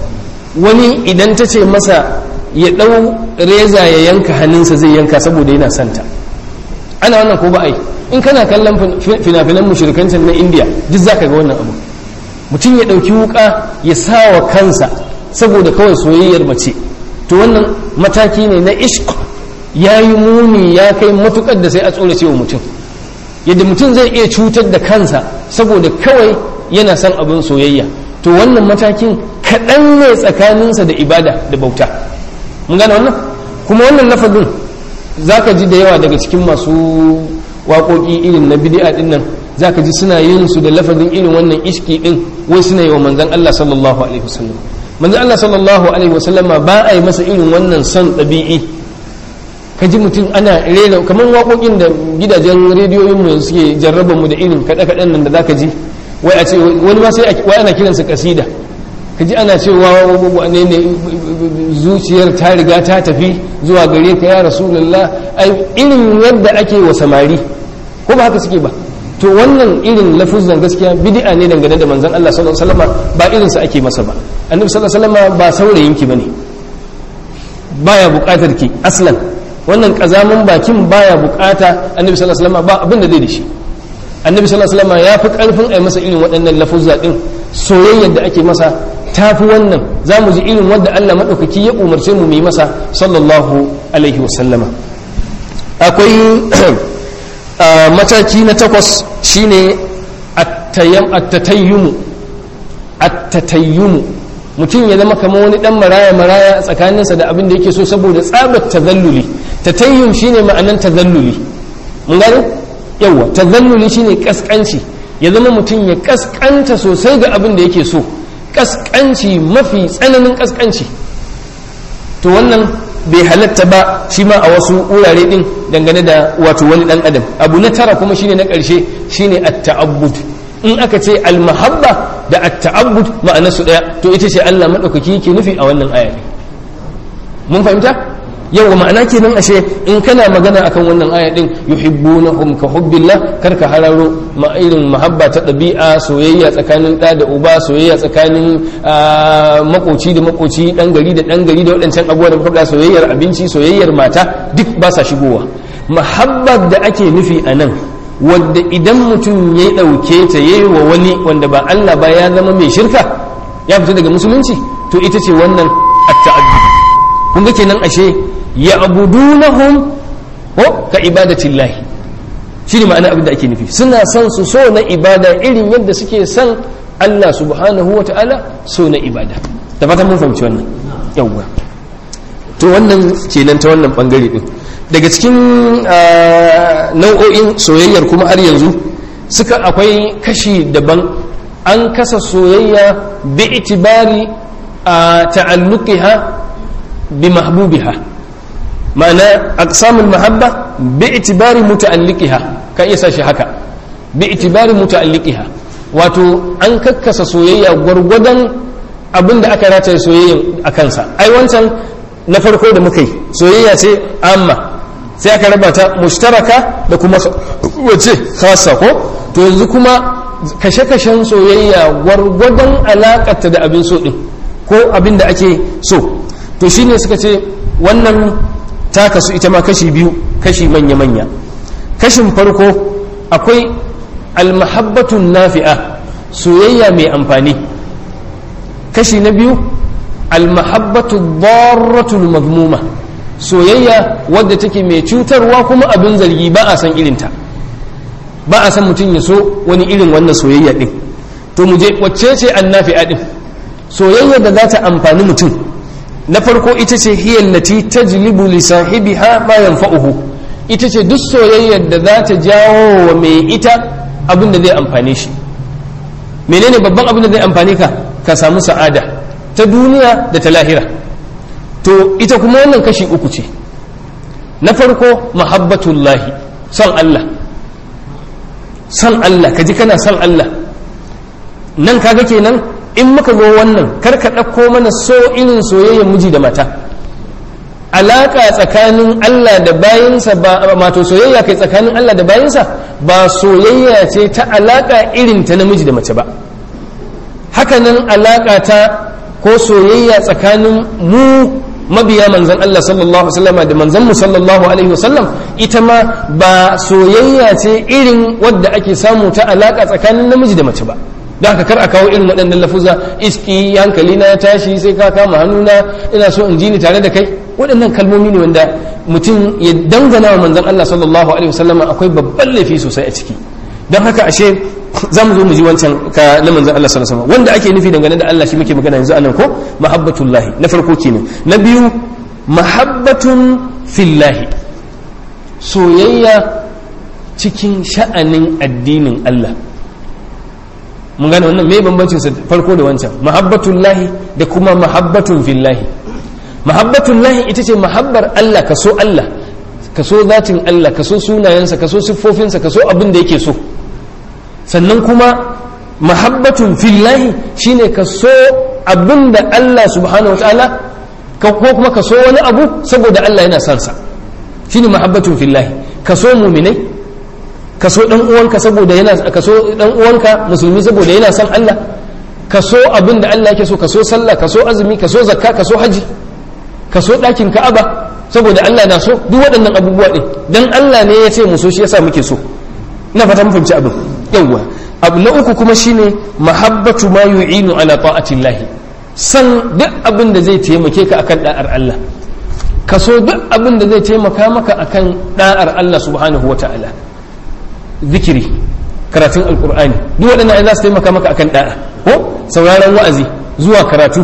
wani idan ta ce masa ya ɗau reza ya yanka hannunsa zai yanka saboda yana santa ana wannan ko ba ai in kana kallon fina-finan mushirikancin na indiya duk zaka ga wannan abu mutum ya ɗauki wuka ya sa wa kansa saboda kawai soyayyar mace to wannan mataki ne na ishq ya yi muni ya kai matukar da sai a tsora cewa mutum yadda mutum zai iya cutar da kansa saboda kawai yana son abin soyayya to wannan matakin kaɗan ne tsakaninsa da ibada da bauta mun gane wannan kuma wannan lafazin za ka ji da yawa daga cikin masu waƙoƙi irin na bidi'a ɗin nan za ka ji suna yin su da lafazin irin wannan iski ɗin wai suna yi wa manzan Allah sallallahu alaihi wasallam manzan Allah sallallahu alaihi wasallama ba a yi masa irin wannan son ɗabi'i ka ji mutum ana rera kamar waƙoƙin da gidajen rediyoyin mu suke jarraba mu da irin kaɗe-kaɗen nan da za ka ji wai a ce wani ma sai wai ana kiransa kasida ka ji ana cewa wane ne zuciyar ta riga ta tafi zuwa gare ka ya rasulullah ai irin yadda ake wa samari ko ba haka suke ba to wannan irin lafuzan gaskiya bid'a ne dangane da manzon Allah sallallahu alaihi wasallam ba irin sa ake masa ba annabi sallallahu alaihi wasallam ba saurayin ki bane baya buƙatar ki aslan wannan kazamin bakin baya buƙata annabi sallallahu alaihi wasallam ba abin da zai da shi annabi sallallahu alaihi wasallam ya fi karfin a masa irin waɗannan lafuzza din soyayyar da ake masa ta fi wannan za mu ji irin wanda Allah maɗaukaki ya umarce mu yi masa sallallahu alaihi wasallama akwai mataki na takwas shine attatayyumu attatayyumu mutum ya zama kamar wani dan maraya maraya tsakaninsa da abin da yake so saboda tsabar tazalluli tatayyum shine ma'anan tazalluli mun gane yawa tazalluli shine kaskanci ya zama mutum ya kaskanta sosai ga abin da yake so kaskanci mafi tsananin kaskanci to wannan bai halatta ba shi ma a wasu wurare din dangane da wato wani dan adam abu na tara kuma shine na karshe shine at-ta'abbud in aka ce al-mahabba da at-ta'abbud ma'ana su daya to ita ce Allah madaukaki yake nufi a wannan aya mun fahimta yawa ma'ana kenan ashe in kana magana akan wannan aya din yuhibbunahum ka hubbillah kar ka hararo ma irin mahabba ta ɗabi'a soyayya tsakanin ɗa da uba soyayya tsakanin makoci da makoci ɗan gari da ɗan gari da waɗancan abubuwa da muka soyayyar abinci soyayyar mata duk ba sa shigowa mahabbar da ake nufi a nan wadda idan mutum ya ɗauke ta ya yi wa wani wanda ba Allah ba ya zama mai shirka ya fita daga musulunci to ita ce wannan at-ta'addud kun ga kenan ashe ya abudunahum ko ka ibadatillahi shi ne ma'ana abin da ake nufi suna son su so na ibada irin yadda suke son Allah subhanahu wa ta'ala so na ibada da fatan mun fahimci wannan yawwa to wannan kenan ta wannan bangare din daga cikin nau'o'in soyayyar kuma har yanzu suka akwai kashi daban an kasa soyayya bi itibari a ta'alluqiha bi mahbubiha ma'ana aqsamul mahabba bi itibari muta'alliqiha ka iya sashi haka bi itibari muta'alliqiha wato an kakkasa soyayya gwargwadon abinda aka rataye soyayyan a kansa ai wancan na farko da muka yi soyayya ce amma sai aka raba ta mushtaraka da kuma wace khasa ko to yanzu kuma kashe-kashen soyayya gwargwadon alakarta da abin so din ko abin da ake so to shine suka ce wannan ta kasu ita ma kashi biyu kashi manya-manya kashin farko akwai almahabbatun nafi'a soyayya mai amfani kashi na biyu almahabbatu darratul mazmuma soyayya wadda take mai cutarwa kuma abin zargi ba a san irinta ba a san mutum ya so wani irin wannan soyayya din to mu je wacce ce annafi'a din soyayya da za ta amfani mutum na farko ita ce hiyallati tajlibu li sahibiha ma yanfa'uhu ita ce duk soyayyar da za ta jawo wa mai ita abin da zai amfane shi menene babban abin da zai amfane ka ka samu sa'ada ta duniya da ta lahira to ita kuma wannan kashi uku ce na farko mahabbatullahi son Allah son Allah ka ji kana son Allah nan kaga kenan in muka zo wannan kar ka ɗauko mana so irin soyayyar miji da mata alaƙa tsakanin Allah da bayinsa ba mato soyayya kai tsakanin Allah da bayinsa ba soyayya ce ta alaƙa irin ta namiji da mace ba hakanan alaƙa ta ko soyayya tsakanin mu mabiya manzan Allah sallallahu alaihi wasallam da manzan mu sallallahu alaihi wasallam ita ma ba soyayya ce irin wadda ake samu ta alaƙa tsakanin namiji da mace ba da haka kar a kawo irin waɗannan lafuza iski hankali na tashi sai ka kama hannuna ina so in ji ni tare da kai waɗannan kalmomi ne wanda mutum ya dangana wa manzon Allah sallallahu alaihi wasallam akwai babban laifi sosai a ciki don haka ashe za mu zo mu ji wancan ka na manzon Allah sallallahu alaihi wasallam wanda ake nufi dangane da Allah shi muke magana yanzu anan ko mahabbatullahi na farko kenan na biyu mahabbatun fillahi soyayya cikin sha'anin addinin Allah mun gane wannan me bambancin sa farko da wancan mahabbatun lahi da kuma mahabbatun fillahi mahabbatun lahi ita ce mahabbar Allah ka so Allah ka so zatin Allah ka so sunayensa ka so siffofinsa ka so abin da yake so sannan kuma mahabbatun fillahi shine ka so abin da Allah subhanahu wataala ko kuma ka so wani abu saboda Allah yana son sa shine mahabbatun fillahi ka so muminai ka so dan uwanka saboda yana ka so dan uwanka musulmi saboda yana son Allah ka so abin da Allah yake so ka so sallah ka so azumi ka so zakka ka so haji ka so dakin Ka'aba saboda Allah na so duk waɗannan abubuwa din dan Allah ne ya ce mu so shi yasa muke so ina fata mun fahimci abin yawa abu na uku kuma shine mahabbatu ma yu'inu ala ta'atillahi san duk abin da zai taimake ka akan da'ar Allah ka so duk abin da zai taimaka maka akan da'ar Allah subhanahu wata'ala zikiri karatun alkur'ani duk waɗannan ai za su taimaka maka akan da'a ko sauraron wa'azi zuwa karatu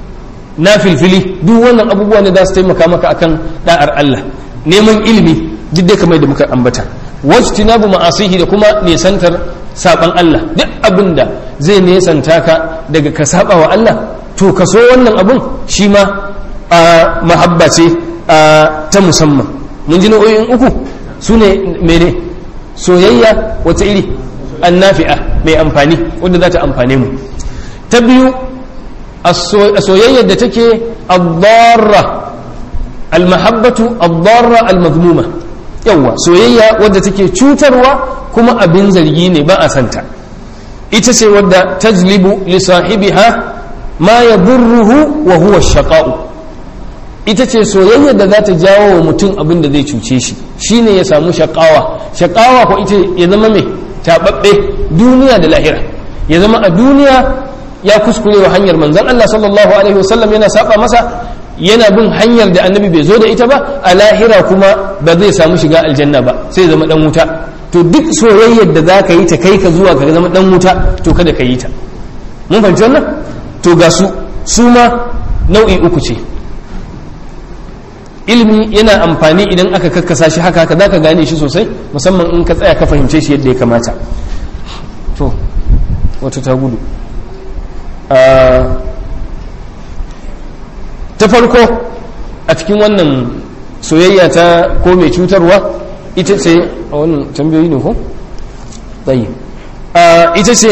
na filfili duk wannan abubuwa ne za su taimaka maka akan da'ar Allah neman ilimi duk dai kamar da muka ambata wajtinabu ma'asihi da kuma nesantar saban Allah duk abin da zai nesanta ka daga ka saba wa Allah to ka so wannan abun shi ma a mahabba ce ta musamman mun ji nau'o'in uku su ne mene soyayya wata iri annafi'a mai amfani wadda za ta amfane mu ta biyu a soyayyar da take addarra almahabbatu addarra almazmuma yawa soyayya wadda take cutarwa kuma abin zargi ne ba a santa ita ce wadda tajlibu li sahibiha ma yadurruhu wa huwa shaqa'u ita ce soyayya da za ta jawo wa mutum abin da zai cuce shi shine ya samu shakawa shakawa ko ita ya zama mai taɓaɓɓe duniya da lahira ya zama a duniya ya kuskure wa hanyar manzon Allah sallallahu alaihi wasallam yana saba masa yana bin hanyar da annabi bai zo da ita ba a lahira kuma ba zai samu shiga aljanna ba sai zama dan wuta to duk soyayyar da za ka yi ta kai ka zuwa ka zama dan wuta to kada ka yi ta mun fahimci wannan to ga su su ma nau'i uku ce ilimi yana amfani idan aka kakkasa shi haka haka zaka gane shi sosai musamman in ka tsaya ka fahimce shi yadda ya kamata to wata ta gudu ta farko a cikin wannan soyayya ta ko mai cutarwa ita ce a wannan tambayoyi ne ko? tsayi ita ce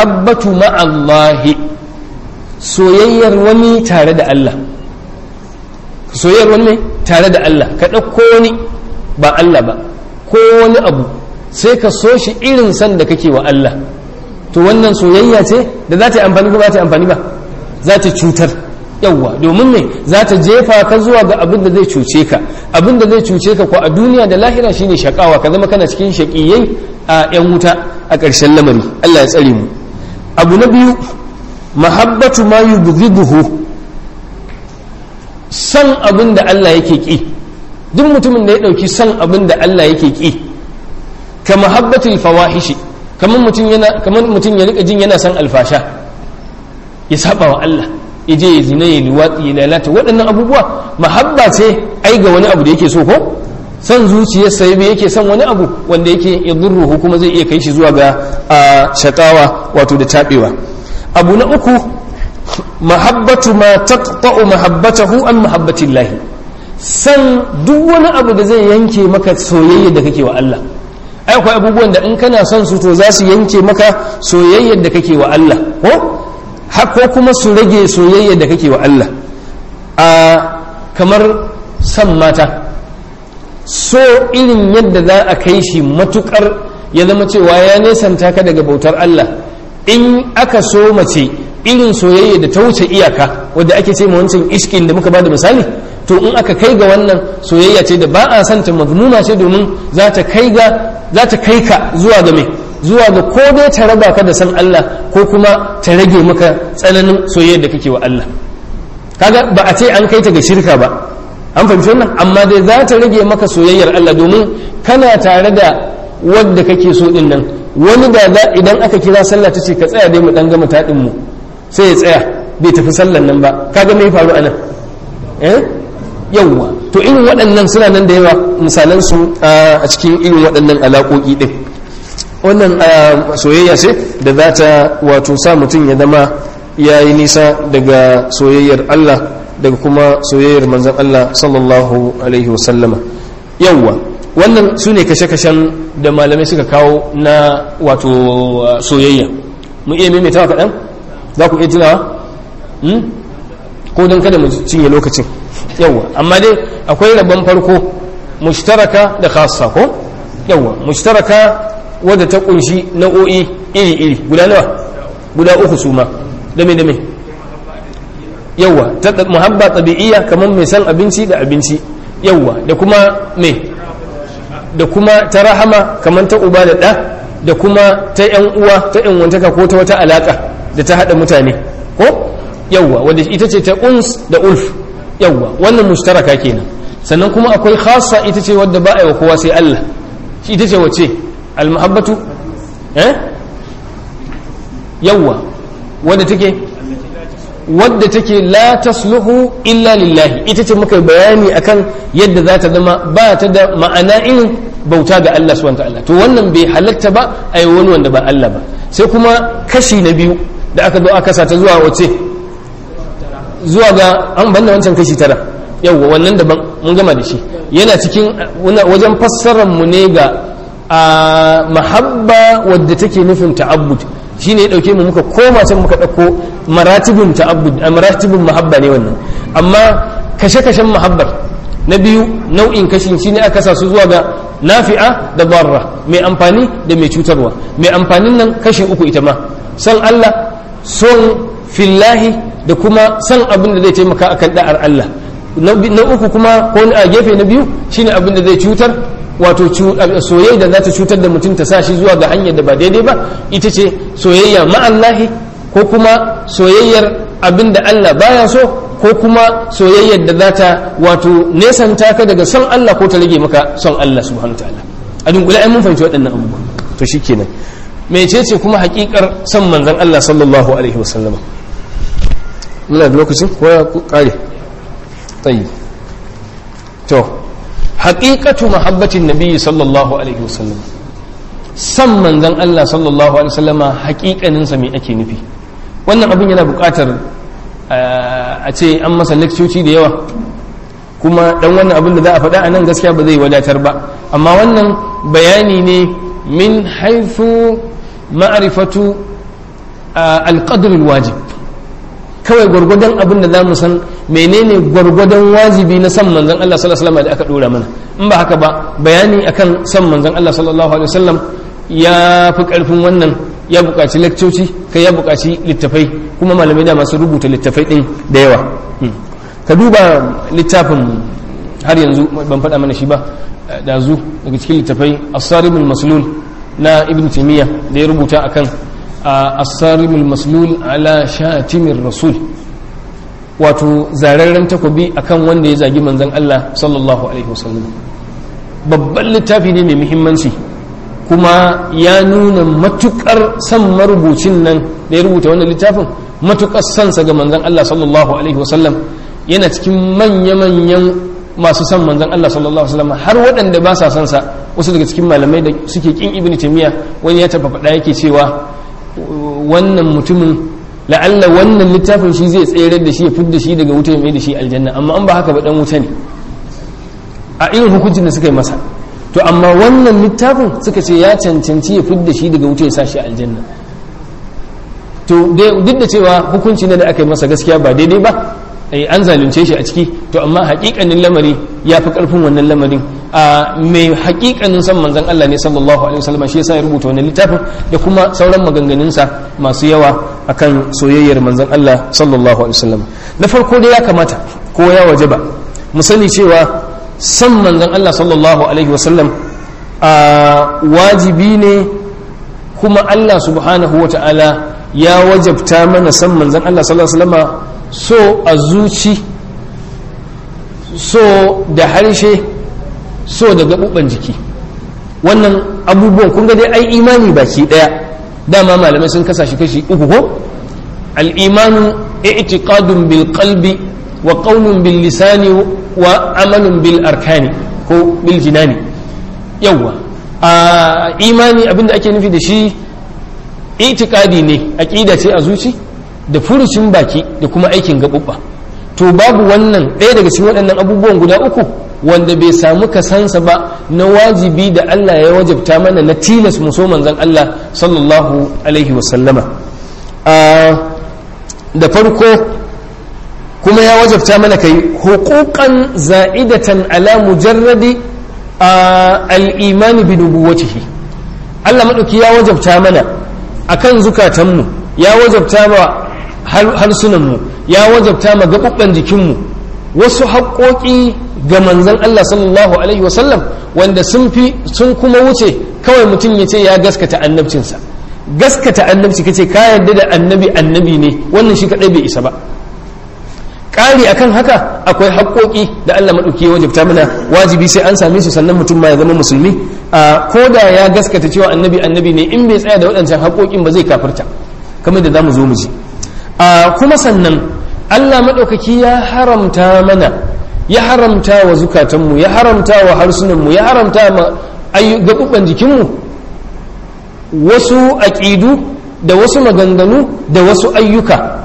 almahabbatu ma'allahi soyayyar wani tare da Allah soyayyar wani ne tare da Allah ka ɗauko wani ba Allah ba ko wani abu sai ka so shi irin san da kake wa Allah to wannan soyayya ce da za ta yi amfani ko ba ta yi amfani ba za ta cutar yawwa domin ne za ta jefa ka zuwa ga abin da zai cuce ka abin da zai cuce ka ko a duniya da lahira shine shakawa ka zama kana cikin shakiyai a yan wuta a ƙarshen lamari Allah ya tsare mu abu na biyu mahabbatu ma yubghiduhu san abin da Allah yake ki duk mutumin da ya dauki san abin da Allah yake ki ka mahabbatul fawahishi kamar mutum yana kamar mutum ya rika jin yana san alfasha ya saba wa Allah ya je ya zina ya liwatsi ya lalata waɗannan abubuwa mahabba ce ai ga wani abu da yake so ko san zuciyarsa ya yake son wani abu wanda yake yadurruhu kuma zai iya kai shi zuwa ga shakawa wato da tabewa abu na uku mahabbatu ma taqta'u mahabbatahu an mahabbatillah san duk wani abu da zai yanke maka soyayya da kake wa Allah ai akwai abubuwan da in kana son su to za su yanke maka soyayyar da kake wa Allah ko ko kuma su rage soyayyar da kake wa Allah a kamar san mata so irin yadda za a kai shi matukar ya zama cewa ya nesanta ka daga bautar Allah in aka so mace irin soyayya da ta wuce iyaka wadda ake ce wancan iskin da muka ba da misali to in aka kai ga wannan soyayya ce da ba a santa mazmuma ce domin za ta kai ga za ta kai ka zuwa ga mai zuwa ga ko dai ta raba ka da san Allah ko kuma ta rage maka tsananin soyayya da kake wa Allah kaga ba a ce an kai ta ga shirka ba an fahimci wannan amma dai za ta rage maka soyayyar Allah domin kana tare da wadda kake so din nan wani da idan aka kira sallah ta ce ka tsaya dai mu dan gama taɗin mu sai ya tsaya bai tafi sallan nan ba kaga me faru anan eh yawwa to irin waɗannan suna nan da yawa misalan su a cikin irin waɗannan alaƙoƙi din wannan soyayya ce da za ta wato sa mutum ya zama ya yi nisa daga soyayyar Allah daga kuma soyayyar manzan Allah sallallahu alaihi wasallama yawwa wannan su ne kashe-kashen da malamai suka kawo na wato soyayya mu iya maimaitawa kaɗan za ku iya tunawa ko don kada mu cinye lokacin yawwa amma dai akwai rabon farko mushtaraka da khassa ko yawwa mushtaraka wadda ta kunshi nau'o'i iri-iri guda nawa guda uku su ma dame dame yawwa ta muhabba tabi'iyya kamar mai san abinci da abinci yawwa da kuma me da kuma ta rahama kamar ta uba da ɗa da kuma ta yan uwa ta yan wantaka ko ta wata alaka da ta haɗa mutane ko yawwa wadda ita ce ta uns da ulf yawwa wannan mushtaraka kenan sannan kuma akwai khassa ita ce wadda ba a yi wa kowa sai Allah shi ita ce wace almuhabbatu eh yawwa wadda take wadda take la tasluhu illa lillahi ita ce muka bayani akan yadda za ta zama ba ta da ma'ana irin bauta ga Allah subhanahu ta'ala to wannan bai halatta ba a yi wani wanda ba Allah ba sai kuma kashi na biyu da aka zo aka sa ta zuwa wace zuwa ga an banda wancan kashi tara yawwa wannan daban mun gama da shi yana cikin wajen fassarar mu ne ga a mahabba wadda take nufin ta'abbud shine ya dauke mu muka koma can muka dauko maratibun ta'abbud a maratibun mahabba ne wannan amma kashe-kashen mahabbar na biyu nau'in kashin shine aka sa su zuwa ga nafi'a da barra mai amfani da mai cutarwa mai amfanin nan kashi uku ita ma san Allah son fillahi da kuma san abin da zai taimaka akan da'ar Allah na uku kuma ko a gefe na biyu shine abin da zai cutar wato soyayya da za ta cutar da mutum ta sa shi zuwa ga hanyar da ba daidai ba ita ce soyayya ma'allahi ko kuma soyayyar abin da Allah baya so ko kuma soyayyar da za ta wato nesanta ka daga son Allah ko ta rage maka son Allah subhanahu ta'ala a dunkule ai mun fahimci waɗannan abubuwa to shikenan mecece kuma hakikar son manzon Allah sallallahu alaihi wasallama muna da lokacin ko ya kare tayi to haƙiƙatu mahabbatin nabi sallallahu alaihi wasallam san manzan Allah sallallahu alaihi wasallama haƙiƙaninsa me ake nufi wannan abin yana buƙatar a ce an masa lekcoci da yawa kuma dan wannan abin da za a faɗa a nan gaskiya ba zai wadatar ba amma wannan bayani ne min haifu ma'rifatu alqadr alwajib kawai gwargwadon abin da za mu san menene gwargwadon wajibi na san manzon Allah sallallahu alaihi wasallam da aka dora mana in ba haka ba bayani akan san manzon Allah sallallahu alaihi wasallam ya fi karfin wannan ya buƙaci lakcoci kai ya buƙaci littafai kuma malamai da masu rubuta littafai din da yawa ka duba littafin har yanzu ban faɗa mana shi ba da zu daga cikin littafai as-sarimul maslul na ibn taymiyyah da ya rubuta akan as-sarimul maslul ala shatimir rasul wato zararren takobi akan wanda ya zagi manzon Allah sallallahu alaihi wasallam babban littafi ne mai muhimmanci kuma ya nuna matukar san marubucin nan da ya rubuta wannan littafin matukar sansa ga manzon Allah sallallahu alaihi wasallam yana cikin manya-manyan masu san manzon Allah sallallahu alaihi wasallam har waɗanda ba sa son sa wasu daga cikin malamai da suke kin ibnu taymiya wani ya taba faɗa yake cewa wannan mutumin la'alla wannan littafin shi zai tsere da shi ya fidda shi daga wuta ya mai da shi aljanna amma an ba haka ba dan wuta ne a irin hukuncin da suka yi masa to amma wannan littafin suka ce ya cancanci ya fidda shi daga wuta ya sa shi aljanna to duk da cewa hukunci ne da aka yi masa gaskiya ba daidai ba an zalunce shi a ciki to amma hakikanin lamari ya fi karfin wannan lamarin a mai hakikanin san manzon Allah ne sallallahu alaihi wasallam shi yasa ya rubuta wannan littafin da kuma sauran maganganunsa masu yawa akan soyayyar manzon Allah sallallahu alaihi wasallam na farko dai ya kamata ko ya wajaba mu sani cewa san manzon Allah sallallahu alaihi wasallam a wajibi ne kuma Allah subhanahu wata'ala ya wajabta mana san manzon Allah sallallahu alaihi wasallam so a zuci so da harshe so da gaɓuɓɓen jiki wannan abubuwan kun ga dai ai imani baki ɗaya dama malamai sun kasa shi kashi uku ko al'imanu i'tiqadun bil qalbi wa qawlun bil lisani wa amalun bil arkani ko bil jinani yawwa a imani abinda ake nufi da shi i'tiqadi ne aqida ce a zuci da furucin baki da kuma aikin gaɓuɓɓa to babu wannan ɗaya daga cikin waɗannan abubuwan guda uku wanda bai samu kasansa ba na wajibi da Allah ya wajabta mana na tilas mu so manzon Allah sallallahu alaihi wasallama da farko kuma ya wajabta mana kai huquqan za'idatan ala mujarradi al-iman bi nubuwwatihi Allah madauki ya wajabta mana akan zukatanmu ya wajabta ba harsunanmu ya wajabta ma gaɓuɓɓen jikinmu wasu haƙoƙi ga manzan Allah sallallahu alaihi wasallam wanda sun fi sun kuma wuce kawai mutum ya ce ya gaskata annabcinsa gaskata annabci kace ka yarda da annabi annabi ne wannan shi kaɗai bai isa ba ƙari akan haka akwai haƙoƙi da Allah maɗauki ya wajabta mana wajibi sai an same su sannan mutum ma ya zama musulmi a ko da ya gaskata cewa annabi annabi ne in bai tsaya da waɗancan haƙoƙin ba zai kafirta kamar da za mu zo mu ji a kuma sannan Allah maɗaukaki ya haramta mana ya haramta wa zukatanmu ya haramta wa harsunanmu ya haramta ma gaɓuɓɓen jikinmu wasu aƙidu da wasu maganganu da wasu ayyuka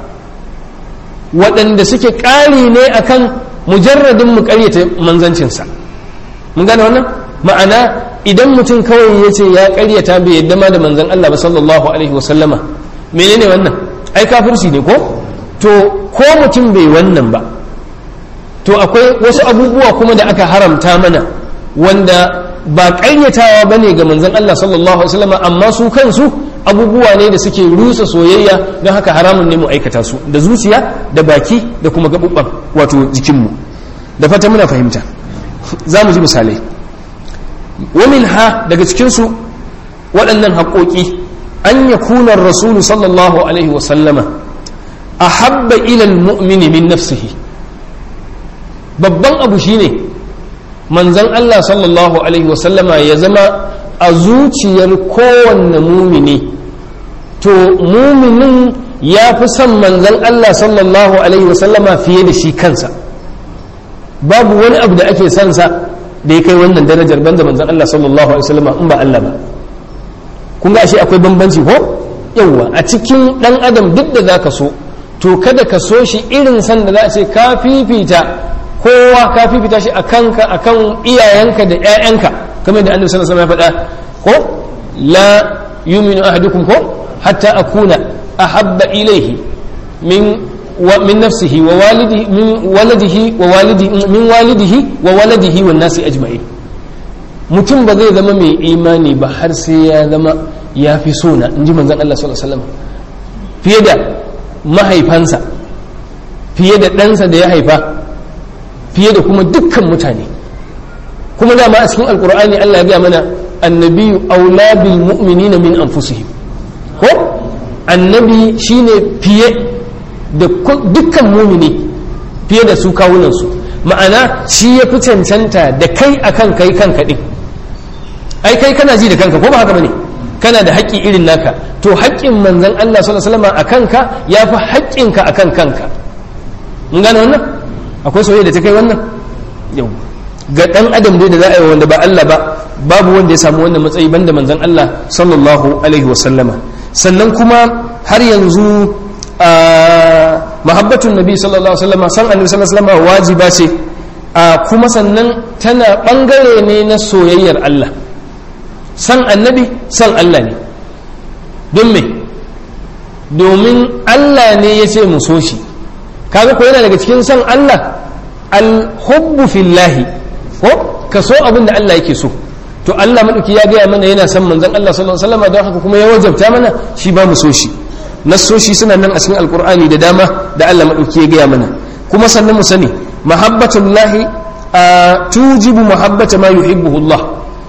waɗanda suke ƙari ne akan mujarradin mu ƙaryata manzancinsa mun gane wannan ma'ana idan mutum kawai ya ce ya ƙaryata bai yadda ma da manzan Allah ba sallallahu alaihi wasallama menene wannan ai kafirci ne ko to ko mutum bai wannan ba to akwai wasu abubuwa kuma da aka haramta mana wanda ba ƙaryatawa ba ne ga manzan Allah sallallahu alaihi wasallama amma su kansu abubuwa ne da suke rusa soyayya don haka haramun ne mu aikata su da zuciya da baki da kuma gaɓuɓɓan wato jikinmu da fata muna fahimta za mu ji misalai wamin ha daga cikinsu waɗannan haƙoƙi an ya kunar rasulu sallallahu alaihi wasallama a habba ilal mu'mini min nafsihi babban abu shine manzan Allah sallallahu alaihi wasallama ya zama a zuciyar kowanne mumini to muminin ya fi son manzan Allah sallallahu alaihi wasallama fiye da shi kansa babu wani abu da ake son sa da ya kai wannan darajar banda manzan Allah sallallahu alaihi wasallama in ba Allah ba kun ga ashe akwai bambanci ko yawwa a cikin dan adam duk da zaka so to kada ka so shi irin san da za a ce ka fifita kowa ka fifita shi a kanka a kan iyayenka da 'ya'yanka kamar da annabi sallallahu alaihi wasallam ya faɗa ko la yuminu ahadukum ko hatta akuna ahabba ilayhi min min nafsihi wa walidihi min waladihi wa walidihi min walidihi wa waladihi wan nasi ajma'in mutum ba zai zama mai imani ba har sai ya zama ya fi so na inji manzon Allah sallallahu alaihi wasallam fiye da mahaifansa fiye da ɗansa da ya haifa fiye da kuma dukkan mutane kuma dama a cikin alkur'ani Allah ya gaya mana annabiyu aula bil mu'minina min anfusihim ko annabi shine fiye da dukkan mumini fiye da su kawunansu ma'ana shi ya fi cancanta da kai akan kai kanka din ai kai kana ji da kanka ko ba haka bane kana da haƙƙi irin naka to haƙƙin manzon Allah sallallahu alaihi wasallam akan ka ya fi haƙƙinka akan kanka mun gane wannan akwai soyayya da ta kai wannan yau ga dan adam dai da za a yi wanda ba Allah ba babu wanda ya samu wannan matsayi banda manzon Allah sallallahu alaihi wasallama sannan kuma har yanzu mahabbatun nabi sallallahu alaihi wasallama san annabi sallallahu alaihi wasallama wajiba ce kuma sannan tana bangare ne na soyayyar Allah san annabi san Allah ne don me domin Allah ne ya ce mu so shi kaga ko yana daga cikin san Allah al-hubbu fillahi ko ka so abin da Allah yake so to Allah madauki ya gaya mana yana son manzon Allah sallallahu alaihi wasallam don haka kuma ya wajabta mana shi ba mu so shi nassoshi suna nan a cikin alqur'ani da dama da Allah madauki ya gaya mana kuma sannan mu sani mahabbatullahi tujibu mahabbata ma yuhibbuhu Allah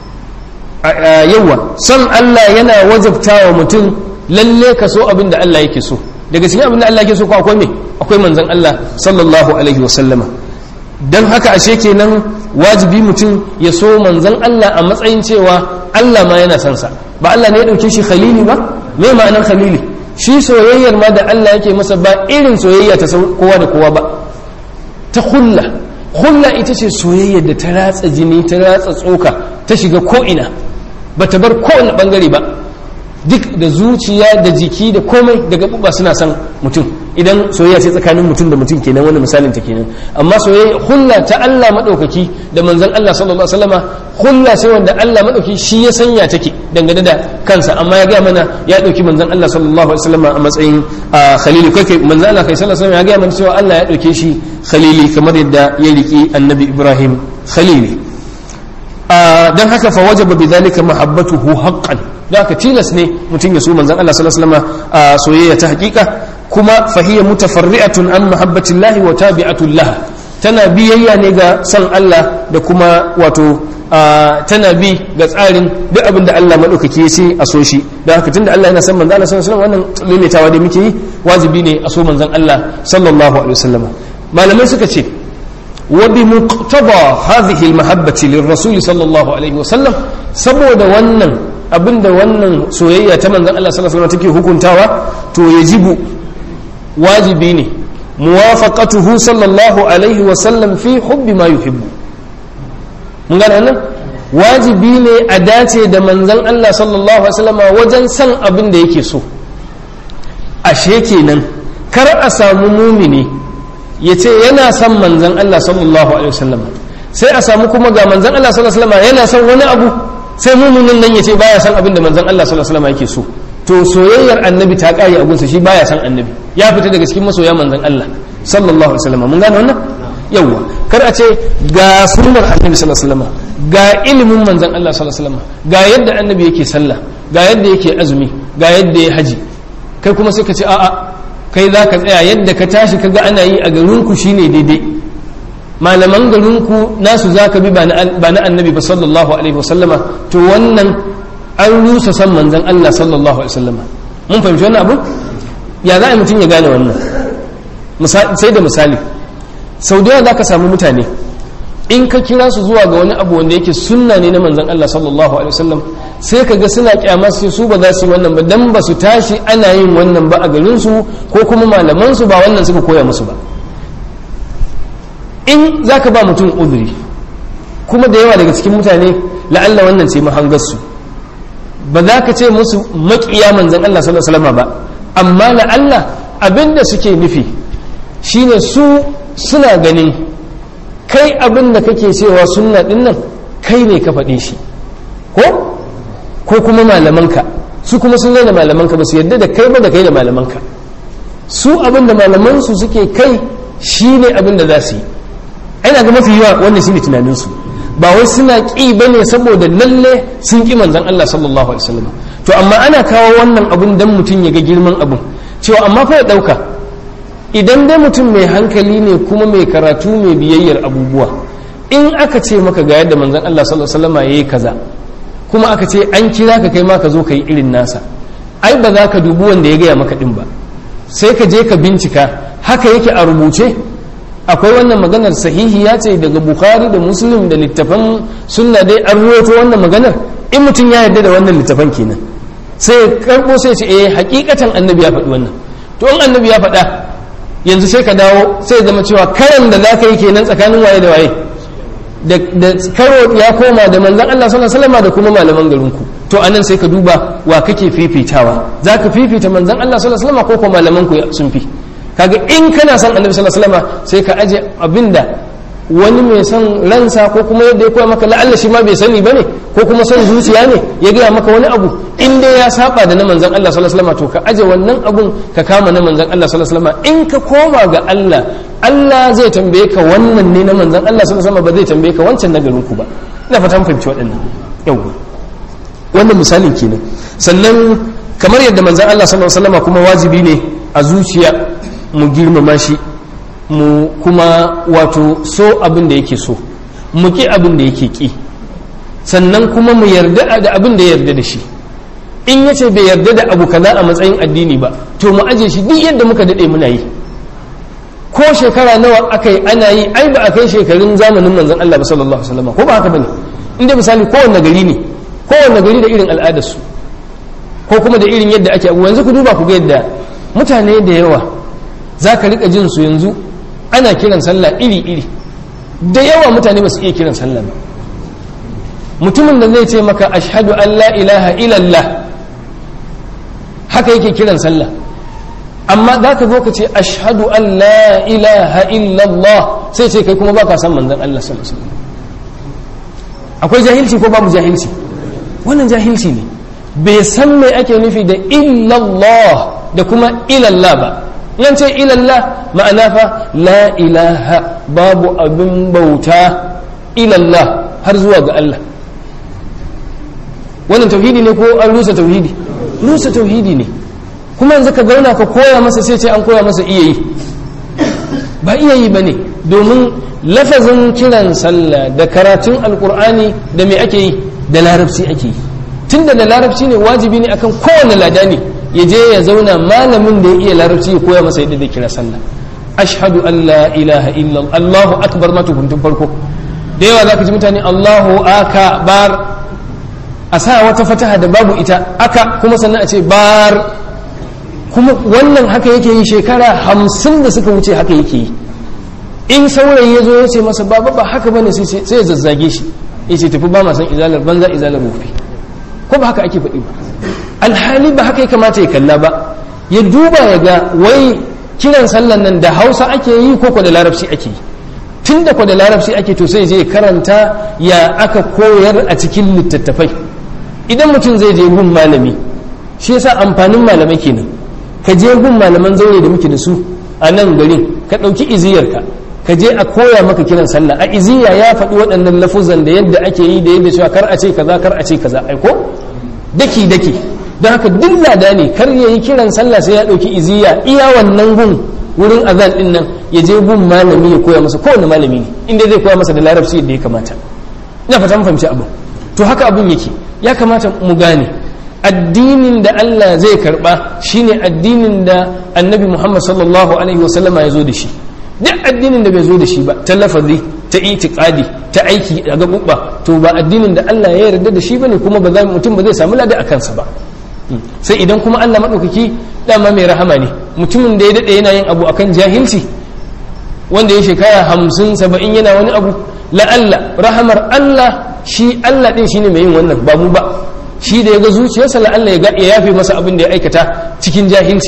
yawa san Allah yana wajabta wa mutum lalle ka so abin da Allah yake so daga cikin abin da Allah yake so ko akwai me akwai manzon Allah sallallahu alaihi wasallama dan haka ashe kenan wajibi mutum ya so manzon Allah a matsayin cewa Allah ma yana son sa ba Allah ne ya dauke shi khalili ba me ma'anar khalili shi soyayyar ma da Allah yake masa ba irin soyayya ta kowa da kowa ba ta hulla hulla ita ce soyayyar da ta ratsa jini ta ratsa tsoka ta shiga ko'ina ba ta bar kowane bangare ba duk da zuciya da jiki da komai da gaɓuɓɓa suna son mutum idan soyayya ce tsakanin mutum da mutum kenan wani misalin ta kenan amma soyayya hulla ta Allah maɗaukaki da manzon Allah sallallahu alaihi wasallama hulla sai wanda Allah maɗauki shi ya sanya take dangane da kansa amma ya gaya mana ya ɗauki manzon Allah sallallahu alaihi wasallama a matsayin khalili kai manzon Allah kai sallallahu alaihi wasallama ya gaya mana cewa Allah ya ɗauke shi khalili kamar yadda ya riki annabi Ibrahim khalili dan haka fa wajaba bidhalika mahabbatuhu haqqan da haka tilas ne mutum ya so manzon Allah sallallahu alaihi wasallam soyayya ta hakika kuma fahiya mutafarri'atun an mahabbatillahi wa tabi'atul laha tana biyayya ne ga san Allah da kuma wato tana bi ga tsarin duk abin da Allah madaukake ya ce a so shi da haka tunda Allah yana san manzon Allah sallallahu alaihi wasallam wannan limitawa da muke yi wajibi ne a so manzon Allah sallallahu alaihi wasallam malamai suka ce وبمقتضى هذه المحبة للرسول صلى الله عليه وسلم saboda wannan abinda wannan soyayya ta manzon Allah sallallahu alaihi wasallam take hukuntawa to yajibu wajibi ne muwafaqatuhu sallallahu alaihi wasallam fi hubbi ma yuhibbu mun gane wannan wajibi ne a dace da manzon Allah sallallahu alaihi wasallam wajen san abin da yake so ashe kenan kar a samu mumini ya ce yana son manzan Allah sallallahu alaihi wasallam sai a samu kuma ga manzan Allah sallallahu alaihi wasallam yana son wani abu sai muminin nan ya ce baya son abin da manzan Allah sallallahu alaihi wasallam yake so to soyayyar annabi ta kare a gunsa shi baya son annabi ya fita daga cikin masoya manzan Allah sallallahu alaihi wasallam mun gane wannan yawwa kar a ce ga sunnar annabi sallallahu alaihi wasallam ga ilimin manzan Allah sallallahu alaihi wasallam ga yadda annabi yake sallah ga yadda yake azumi ga yadda ya haji kai kuma sai ka ce a'a kai za ka tsaya yadda ka tashi ka ga ana yi a garinku shine daidai malaman garinku nasu za ka bi ba na annabi ba sallallahu alaihi wasallama to wannan an rusa san manzan Allah sallallahu alaihi wasallama mun fahimci wannan abu ya za a mutum ya gane wannan sai da misali sau da za ka samu mutane in ka kira su zuwa ga wani abu wanda yake sunna ne na manzan Allah sallallahu alaihi wasallam sai ka ga suna kyamar su su ba za su yi wannan ba dan ba su tashi ana yin wannan ba a garin su ko kuma malaman su ba wannan suka koya musu ba in zaka ba mutum uduri kuma da yawa daga cikin mutane la'alla wannan ce mahangar su ba za ka ce musu maƙiya manzan Allah sallallahu alaihi wasallam ba amma la'alla abinda suke nufi shine su suna ganin kai abin da kake cewa sunna din nan kai ne ka faɗe shi ko ko kuma malamanka su kuma sun da malamanka ba su yadda da kai ba da kai da malamanka su abin da malamansu suke kai shine abin da za su yi ana ga mafi yawa wannan shine tunaninsu ba wai suna ƙi ba ne saboda lalle sun ƙi manzan Allah sallallahu alaihi wasallam to amma ana kawo wannan abun dan mutum ya ga girman abun cewa amma fa ya ɗauka idan dai mutum mai hankali ne kuma mai karatu mai biyayyar abubuwa in aka ce maka ga yadda manzan Allah sallallahu alaihi wasallam yayi kaza kuma aka ce an kira ka kai ma ka zo ka yi irin nasa ai ba za ka dubi wanda ya gaya maka din ba sai ka je ka bincika haka yake a rubuce akwai wannan maganar sahihi ya ce daga bukhari da muslim da littafan sunna dai an ruwaito wannan maganar in mutum ya yarda da wannan littafan kenan sai karbo sai ce eh hakikatan annabi ya faɗi wannan to in annabi ya faɗa yanzu sai ka dawo sai zama cewa karan da za ka yi kenan tsakanin waye da waye da karo ya koma da manzan Allah sallallahu alaihi wasallam da kuma malaman garinku to anan sai ka duba wa kake fifitawa zaka fifita manzan Allah sallallahu alaihi wasallam ko kuma malaman ku sun fi kaga in kana son annabi sallallahu alaihi wasallam sai ka aje abinda wani mai son ransa ko kuma yadda ya koya maka la'alla shi ma bai sani bane ko kuma son zuciya ne ya gaya maka wani abu in dai ya saba da na manzan Allah sallallahu alaihi wasallam to ka aje wannan abun ka kama na manzan Allah sallallahu alaihi wasallam in ka koma ga Allah Allah zai tambaye ka wannan ne na manzan Allah sallallahu alaihi wasallam ba zai tambaye ka wancan na garin ku ba ina fatan fahimci waɗannan yawa wannan misalin kenan sannan kamar yadda manzan Allah sallallahu alaihi wasallam kuma wajibi ne a zuciya mu girmama shi mu kuma wato so abin da yake so mu ki abin da yake ki sannan kuma mu yarda da abin da ya yarda da shi in yace bai yarda da abu kaza a matsayin addini ba to mu aje shi duk yadda muka dade muna yi ko shekara nawa aka yi ana yi ai ba a kai shekarun zamanin manzon Allah ba sallallahu alaihi wasallam ko ba haka bane inda misali kowanne gari ne kowanne gari da irin al'adarsu ko kuma da irin yadda ake abu yanzu ku duba ku ga yadda mutane da yawa za ka rika jin su yanzu ana kiran sallah iri-iri da yawa mutane ba su iya kiran sallah ba mutumin da zai ce maka ashhadu an la ilaha illallah haka yake kiran sallah amma za ka zo ka ce ashhadu an la ilaha illallah sai ce kai kuma baka san manzon Allah sallallahu alaihi wasallam akwai jahilci ko babu jahilci wannan jahilci ne bai san me ake nufi da illallah da kuma ilallah ba yan ce ilallah ma'ana fa la ilaha babu abin bauta ilallah har zuwa ga Allah wannan tauhidi ne ko an rusa tauhidi rusa tauhidi ne kuma yanzu ka zauna ka koya masa sai ce an koya masa iya yi ba iya yi ba ne domin lafazin kiran sallah da karatun alkur'ani da me ake yi da larabci ake yi tunda da larabci ne wajibi ne akan kowane ladani ya je ya zauna malamin da ya iya larabci ya koya masa yadda zai kira sallah ashhadu an la ilaha illa Allahu akbar ma tukuntun farko da yawa zaka ji mutane Allahu akbar a sa wata fataha da babu ita aka kuma sannan a ce bar kuma wannan haka yake yi shekara hamsin da suka wuce haka yake yi in saurayi ya zo ya ce masa baba ba haka bane sai ya zazzage shi ya ce tafi ba ma san izalar banza izalar rufi ko ba haka ake faɗi ba alhali ba haka ya kamata ya kalla ba ya duba ya ga wai kiran sallan nan da hausa ake yi ko ko da larabci ake yi tun da ko da larabci ake to sai je karanta ya aka koyar a cikin littattafai idan mutum zai je gun malami shi yasa amfanin malamai kenan ka je gun malaman zaure da muke da su a nan garin ka ɗauki iziyarka ka je a koya maka kiran sallah a iziya ya faɗi waɗannan lafuzan da yadda ake yi da yadda cewa kar a ce kaza kar a ce kaza ai ko daki daki don haka duk lada ne kar ya yi kiran sallah sai ya ɗauki iziya iya wannan gun wurin azan din nan ya je gun malami ya koya masa kowane malami ne inda zai koya masa da larabci yadda ya kamata ina fata mun fahimci abu to haka abun yake ya kamata mu gane addinin da Allah zai karba shine addinin da annabi Muhammad sallallahu alaihi wasallama ya zo da shi duk addinin da bai zo da shi ba ta lafazi ta itiqadi ta aiki a gabubba to ba addinin da Allah ya yarda da shi bane kuma ba za mutum ba zai samu lada a kansa ba sai idan kuma Allah madaukaki dama mai rahama ne mutumin da ya dade yana yin abu akan jahilci wanda ya shekara hamsin saba'in yana wani abu la'alla rahamar Allah shi Allah din shine mai yin wannan ba mu ba shi da ya ga zuciyarsa la'alla ya yafe masa abin da ya aikata cikin jahilci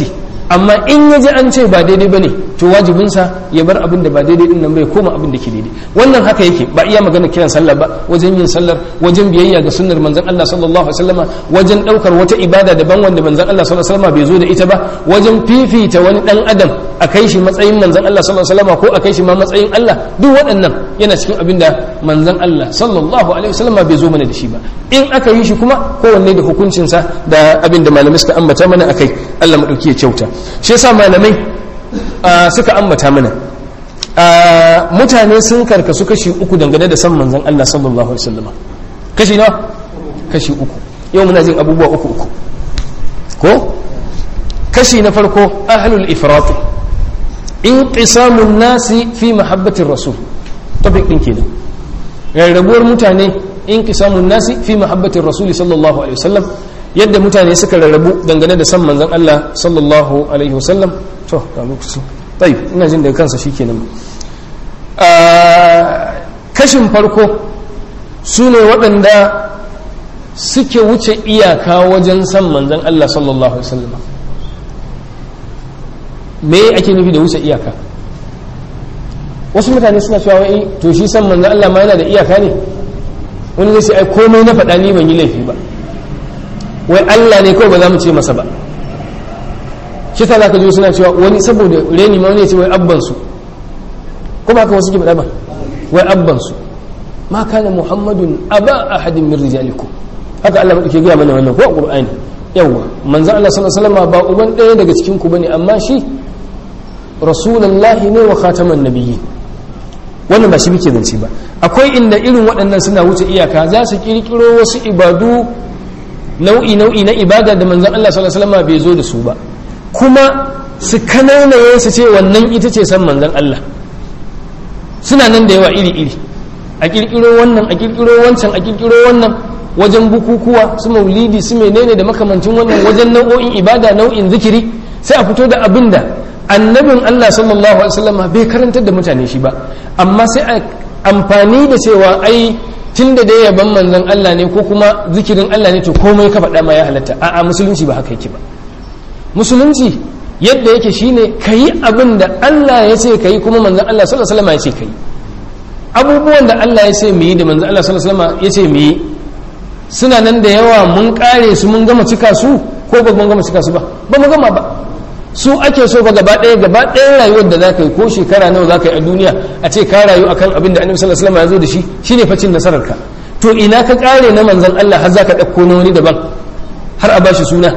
amma in ya ji an ce ba daidai ba ne to wajibinsa ya bar abin da ba daidai din nan bai koma abin da ke daidai wannan haka yake ba iya magana kiran sallah ba wajen yin sallar wajen biyayya ga sunnar manzon Allah sallallahu alaihi wasallama wajen daukar wata ibada daban wanda manzon Allah sallallahu alaihi wasallama bai zo da ita ba wajen fifita wani dan adam a kai shi matsayin manzon Allah sallallahu alaihi wasallama ko a kai shi ma matsayin Allah duk waɗannan yana cikin abin da manzon Allah sallallahu alaihi wasallama bai zo mana da shi ba in aka yi shi kuma kowanne da hukuncinsa da abin da malamai suka ambata mana akai Allah madauki ya kyauta shi yasa malamai suka ambata mana mutane sun karkasu kashi uku dangane da san manzon Allah sallallahu alaihi wasallam kashi nawa kashi uku yau muna jin abubuwa uku uku ko kashi na farko ahlul ifrat inqisamun nasi fi mahabbatir rasul topic din kenan rarrabuwar mutane inqisamun nasi fi mahabbatir rasul sallallahu alaihi wasallam yadda mutane suka rarrabu dangane da san manzon Allah sallallahu alaihi wasallam to ga lokaci tayi ina jin daga kansa shikenan kashin farko su ne waɗanda suke wuce iyaka wajen san manzon Allah sallallahu alaihi wasallam me ake nufi da wuce iyaka wasu mutane suna cewa wai to shi san manzon Allah ma yana da iyaka ne wani zai ce ai komai na faɗa ni ban yi laifi ba wai Allah ne kawai ba za mu ce masa ba shi ta zaka ji suna cewa wani saboda reni ma wani ya ce wai abban su ko ba ka wasu ke faɗa ba wai abban su ma kana muhammadun aba ahadin min rijalikum haka Allah madauke gaya mana wannan ko a qur'ani yawa manzon Allah sallallahu alaihi wasallam ba uban ɗaya daga cikin ku bane amma shi rasulullahi ne wa khataman nabiyyi wannan ba shi muke zance ba akwai inda irin waɗannan suna wuce iyaka za su kirkiro wasu ibadu nau'i nau'i na ibada da manzon Allah sallallahu alaihi wasallam bai zo da su ba kuma su kananaye su ce wannan ita ce san manzon Allah suna nan da yawa iri iri a kirkiro wannan a kirkiro wancan a kirkiro wannan wajen bukukuwa su maulidi su menene da makamancin wannan wajen nau'o'in ibada nau'in zikiri sai a fito da abin da annabin Allah sallallahu alaihi wasallam bai karantar da mutane shi ba amma sai a amfani da cewa ai tun da dai yaban manzon Allah ne ko kuma zikirin Allah ne to komai ka faɗa ma ya halatta a'a musulunci ba haka yake ba musulunci yadda yake shine kayi abin da Allah ya ce kayi kuma manzon Allah sallallahu alaihi wasallam ya ce kayi abubuwan da Allah ya ce mu yi da manzon Allah sallallahu alaihi wasallam ya ce mu yi suna nan da yawa mun kare su mun gama cika su ko ba mun gama cika su ba ba mu gama ba su ake so ba gaba ɗaya gaba ɗaya rayuwar da za ka yi ko shekara nawa za ka yi a duniya a ce ka rayu akan abin da annabi sallallahu alaihi wasallam ya zo da shi shine facin nasarar ka to ina ka kare na manzon Allah har za ka ɗauko na wani daban har a bashi suna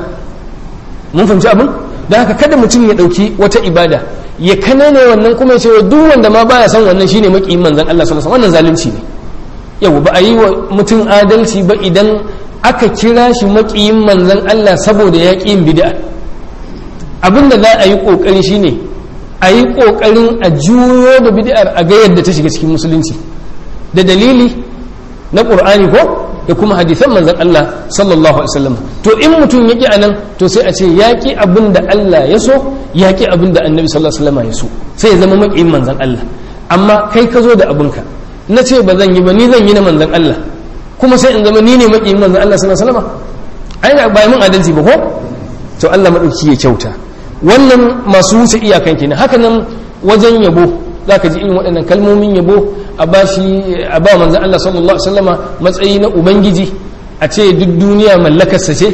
mun fahimci abin da haka kada mutum ya ɗauki wata ibada ya kanane wannan kuma ya ce duk wanda ma baya son wannan shine makiyin manzon Allah sallallahu alaihi wasallam wannan zalunci ne yau ba a yi wa mutum adalci ba idan aka kira shi makiyin manzon Allah saboda ya ƙi yin bid'a abin da za a yi ƙoƙari shine a yi ƙoƙarin a juyo da bid'ar a ga yadda ta shiga cikin musulunci da dalili na ƙur'ani ko da kuma hadisan manzon Allah sallallahu alaihi wasallam to in mutum ya ƙi anan to sai a ce ya ƙi abin da Allah ya so ya ƙi abin da annabi sallallahu alaihi wasallam ya so sai ya zama maƙiyin manzon Allah amma kai ka zo da abinka na ce ba zan yi ba ni zan yi na manzon Allah kuma sai in zama ni ne maƙiyin manzon Allah sallallahu alaihi wasallam ai ba mun adalci ba ko to Allah madauki ya kyauta wannan masu wuce iyakan kenan haka nan wajen yabo za ka ji irin waɗannan kalmomin yabo a ba shi a ba manzan Allah sallallahu Alaihi wasallama matsayi na ubangiji a ce duk duniya mallakarsa ce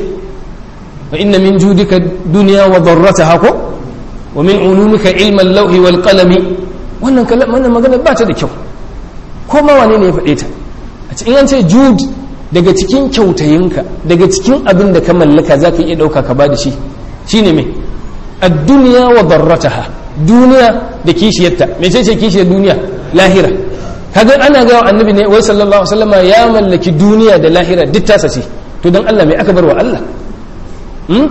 wa inna min judika duniya wa darrata hako wa min ulumika ilman lauhi wal qalami wannan wannan magana ba ta da kyau ko ma wane ne ya faɗe ta a ce in an ce jud daga cikin kyautayinka daga cikin abin da ka mallaka za ka iya ɗauka ka ba da shi shine mai الدنيا وضرتها دنيا da kishiyarta mece ce kishiyar duniya lahira kaga ana ga annabi ne wai sallallahu alaihi wasallama ya mallaki duniya da lahira duk tasa ce to dan Allah mai aka bar wa Allah hmm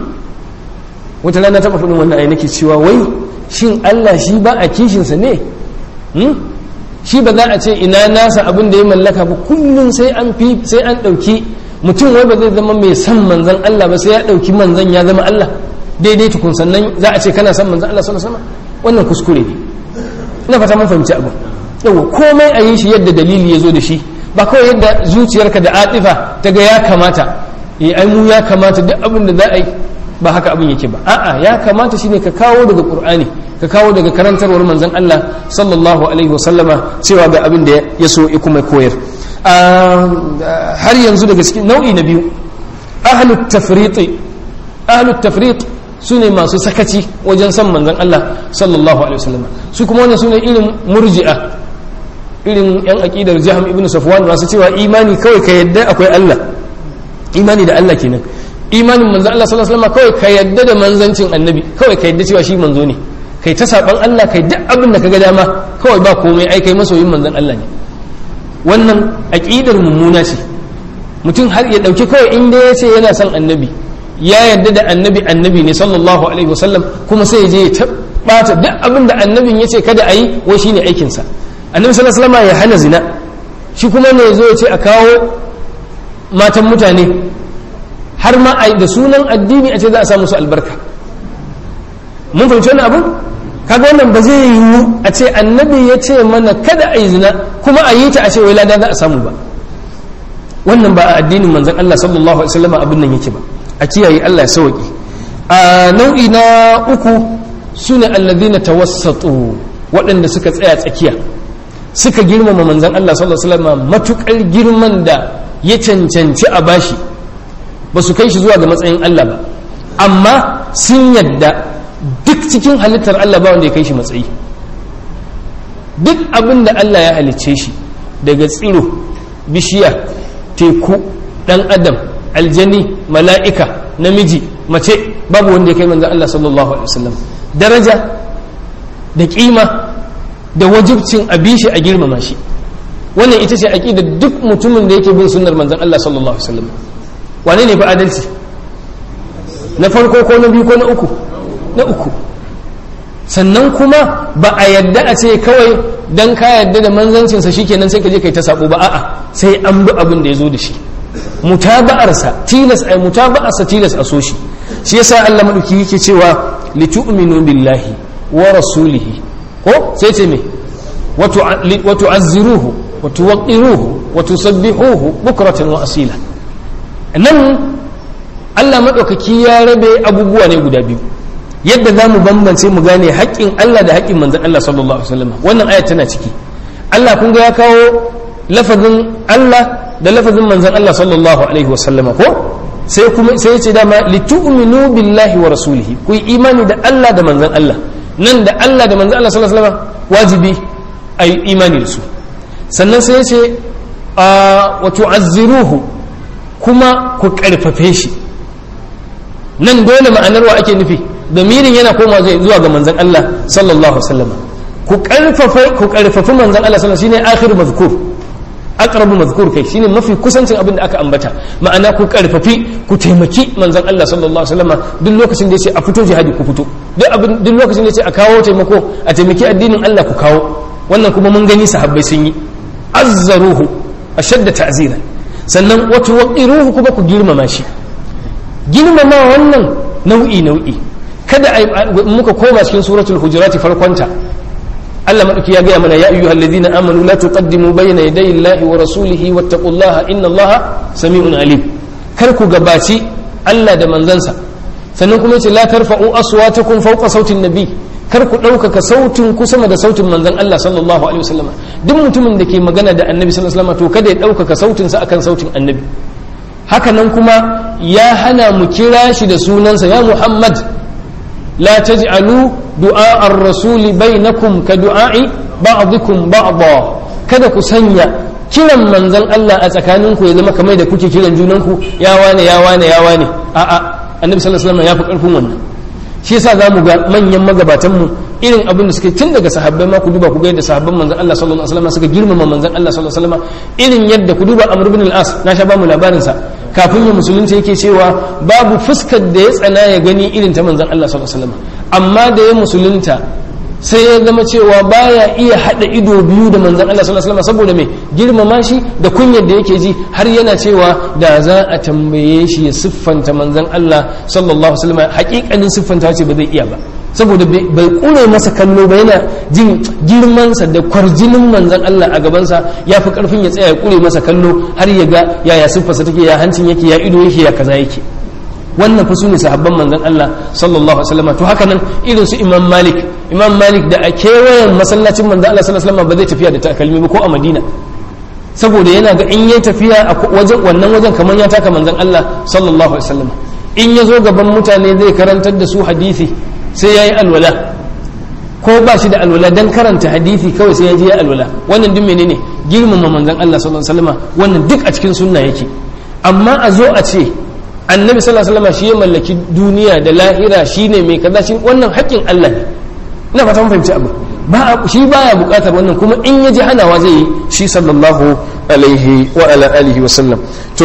wata rana ta faɗin wannan ayi nake cewa wai shin Allah shi ba a kishin sa ne hmm shi ba za a ce ina nasa abin da ya mallaka ba kullum sai an fi sai an dauki mutum wai ba zai zama mai san manzon Allah ba sai ya dauki manzon ya zama Allah daidai tukun sannan za a ce kana san manzan Allah sallallahu alaihi wasallam wannan kuskure ne ina fata mun fahimci abu yawa komai a yi shi yadda dalili ya zo da shi ba kawai yadda zuciyarka da atifa ta ga ya kamata eh ai mu ya kamata duk abin da za a yi ba haka abin yake ba a'a ya kamata shine ka kawo daga qur'ani ka kawo daga karantarwar manzon Allah sallallahu alaihi wasallama cewa ga abin da ya so ya kuma koyar har yanzu daga cikin nau'i na biyu ahlut tafriq ahlut tafriq su ne masu sakaci wajen san manzon Allah sallallahu alaihi wasallama su kuma wannan su ne irin murji'a irin yan aqidar jaham ibn safwan masu cewa imani kawai ka yadda akwai Allah imani da Allah kenan imanin manzon Allah sallallahu alaihi wasallam kawai ka yadda da manzancin annabi kawai ka yadda cewa shi manzo ne kai ta saban Allah kai duk abin da kaga dama kawai ba komai ai kai masoyin manzon Allah ne wannan aqidar mummuna ce mutum har ya dauki kawai inda ya ce yana son annabi ya yadda da annabi annabi ne sallallahu alaihi wasallam kuma sai ya je ya bata duk abin da annabin ya ce kada a yi wai shine aikinsa annabi sallallahu alaihi wasallam ya hana zina shi kuma ne zo ya ce a kawo matan mutane har ma a da sunan addini a ce za a samu su albarka mun fahimci wannan abin kaga wannan ba zai yiwu a ce annabi ya ce mana kada a yi zina kuma a yi ta a ce wai lada za a samu ba wannan ba a addinin manzon Allah sallallahu alaihi wasallam abin nan yake ba a kiyaye Allah ya sauki a nau'i na uku sune alladhina tawassatu waɗanda suka tsaya tsakiya suka girmama manzon Allah sallallahu alaihi wasallam matukar girman da ya cancanci a bashi ba su kai shi zuwa ga matsayin Allah ba amma sun yadda duk cikin halittar Allah ba wanda ya kai shi matsayi duk abin da Allah ya halicce shi daga tsiro bishiya teku dan adam aljani mala'ika namiji mace babu wanda ya kai manzan Allah sallallahu alaihi wasallam daraja da kima da wajibcin abishi a girmama shi wannan ita ce aqida duk mutumin da yake bin sunnar manzan Allah sallallahu alaihi wasallam wane ne fa adalci na farko ko na biyu ko na uku na uku sannan kuma ba a yadda a ce kawai dan ka yadda da manzancinsa shikenan sai ka je kai ta sabo ba a'a sai an bi abin da ya zo da shi mutaba'arsa tilas ai mutaba'arsa tilas a so shi shi yasa Allah madauki yake cewa litu'minu billahi wa rasulihi ko sai ce me wa tu'azziruhu wa tuwaqqiruhu wa tusabbihuhu bukratan wa asila nan Allah maɗaukaki ya rabe abubuwa ne guda biyu yadda za mu bambance mu gane haƙƙin Allah da haƙƙin manzan Allah sallallahu alaihi wasallam wannan ayat tana ciki Allah kun ga ya kawo lafazin Allah da lafazin manzan Allah sallallahu alaihi wasallam ko sai kuma sai ya ce dama litu'minu billahi wa rasulihi ku yi imani da Allah da manzan Allah nan da Allah da manzan Allah sallallahu alaihi wasallam wajibi ai imani da su sannan sai ya ce wa tu'azziruhu kuma ku karfafe shi nan dole ma'anar wa ake nufi damirin yana koma zai zuwa ga manzon Allah sallallahu alaihi wasallam ku karfafa ku karfafi manzon Allah sallallahu alaihi wasallam shine akhir mazkur aqrabu mazkur kai shine mafi kusancin abin da aka ambata ma'ana ku karfafi ku taimaki manzon Allah sallallahu alaihi wasallam duk lokacin da yace a fito jihadi ku fito duk abin duk lokacin da yace a kawo taimako a taimaki addinin Allah ku kawo wannan kuma mun gani sahabbai sun yi azzaruhu ashadda ta'zira sannan wato waqiruhu kuma ku girmama shi girmama wannan nau'i nau'i kada muka koma cikin suratul hujurati farkonta Allah madauki ya gaya mana ya ayyuhal ladina amanu la tuqaddimu bayna yaday Allahi wa rasulihi wattaqullaha inna Allaha sami'un alim kar ku gabaci Allah da manzansa sannan kuma yace la tarfa'u aswatakum fawqa sautin nabi kar ku ɗaukaka sautin ku sama da sautin manzon Allah sallallahu alaihi wasallam duk mutumin da ke magana da annabi sallallahu alaihi wasallam to kada ya ɗaukaka sautinsa akan sautin annabi haka nan kuma ya hana mu kira shi da sunansa ya Muhammad la taj'alu du'a ar-rasul bainakum ka du'a'i ba'dikum ba'da kada ku sanya kiran manzon Allah a tsakaninku ya zama kamar da kuke kiran junanku ya wane ya wane ya wane a'a annabi sallallahu alaihi wasallam ya fi karfin wannan shi yasa za mu ga manyan magabatan mu irin abin da suke tun daga sahabbai ma ku duba ku ga yadda sahabban manzon Allah sallallahu alaihi wasallam suka girmama manzon Allah sallallahu alaihi wasallam irin yadda ku duba Amr ibn al-As na sha ba mu labarin sa kafin ya musulunci yake cewa babu fuskar da ya tsana ya gani irin ta manzon Allah sallallahu alaihi wasallam amma da ya musulunta sai ya zama cewa baya iya hada ido biyu da manzon Allah sallallahu alaihi wasallam saboda me girmama shi da kunyar da yake ji har yana cewa da za a tambaye shi ya siffanta manzon Allah sallallahu alaihi wasallam hakikanin siffanta ce ba zai iya ba saboda bai kure masa kallo ba yana jin girmansa da kwarjinin manzon Allah a gabansa ya fi karfin ya tsaya ya kure masa kallo har ya ga yaya siffarsa take ya hancin yake ya ido yake ya kaza yake wannan fa sune sahabban manzon Allah sallallahu alaihi wasallam to haka nan irin su Imam Malik Imam Malik da a kewayen masallacin manzon Allah sallallahu alaihi wasallam ba zai tafiya da takalmi ba ko a Madina saboda yana ga in yayi tafiya a wajen wannan wajen kamar ya taka manzon Allah sallallahu alaihi wasallam in ya zo gaban mutane zai karantar da su hadisi sai yayi alwala ko ba shi da alwala dan karanta hadisi kawai sai ya je alwala wannan duk menene girmama manzon Allah sallallahu alaihi wasallam wannan duk a cikin sunna yake amma a zo a ce annabi sallallahu alaihi wasallam shi ya mallaki duniya da lahira shine mai kaza shi wannan haƙƙin Allah ne ina fata mun fahimci abu ba shi baya buƙatar wannan kuma in ya ji hanawa zai yi shi sallallahu alaihi wa ala alihi wa sallam to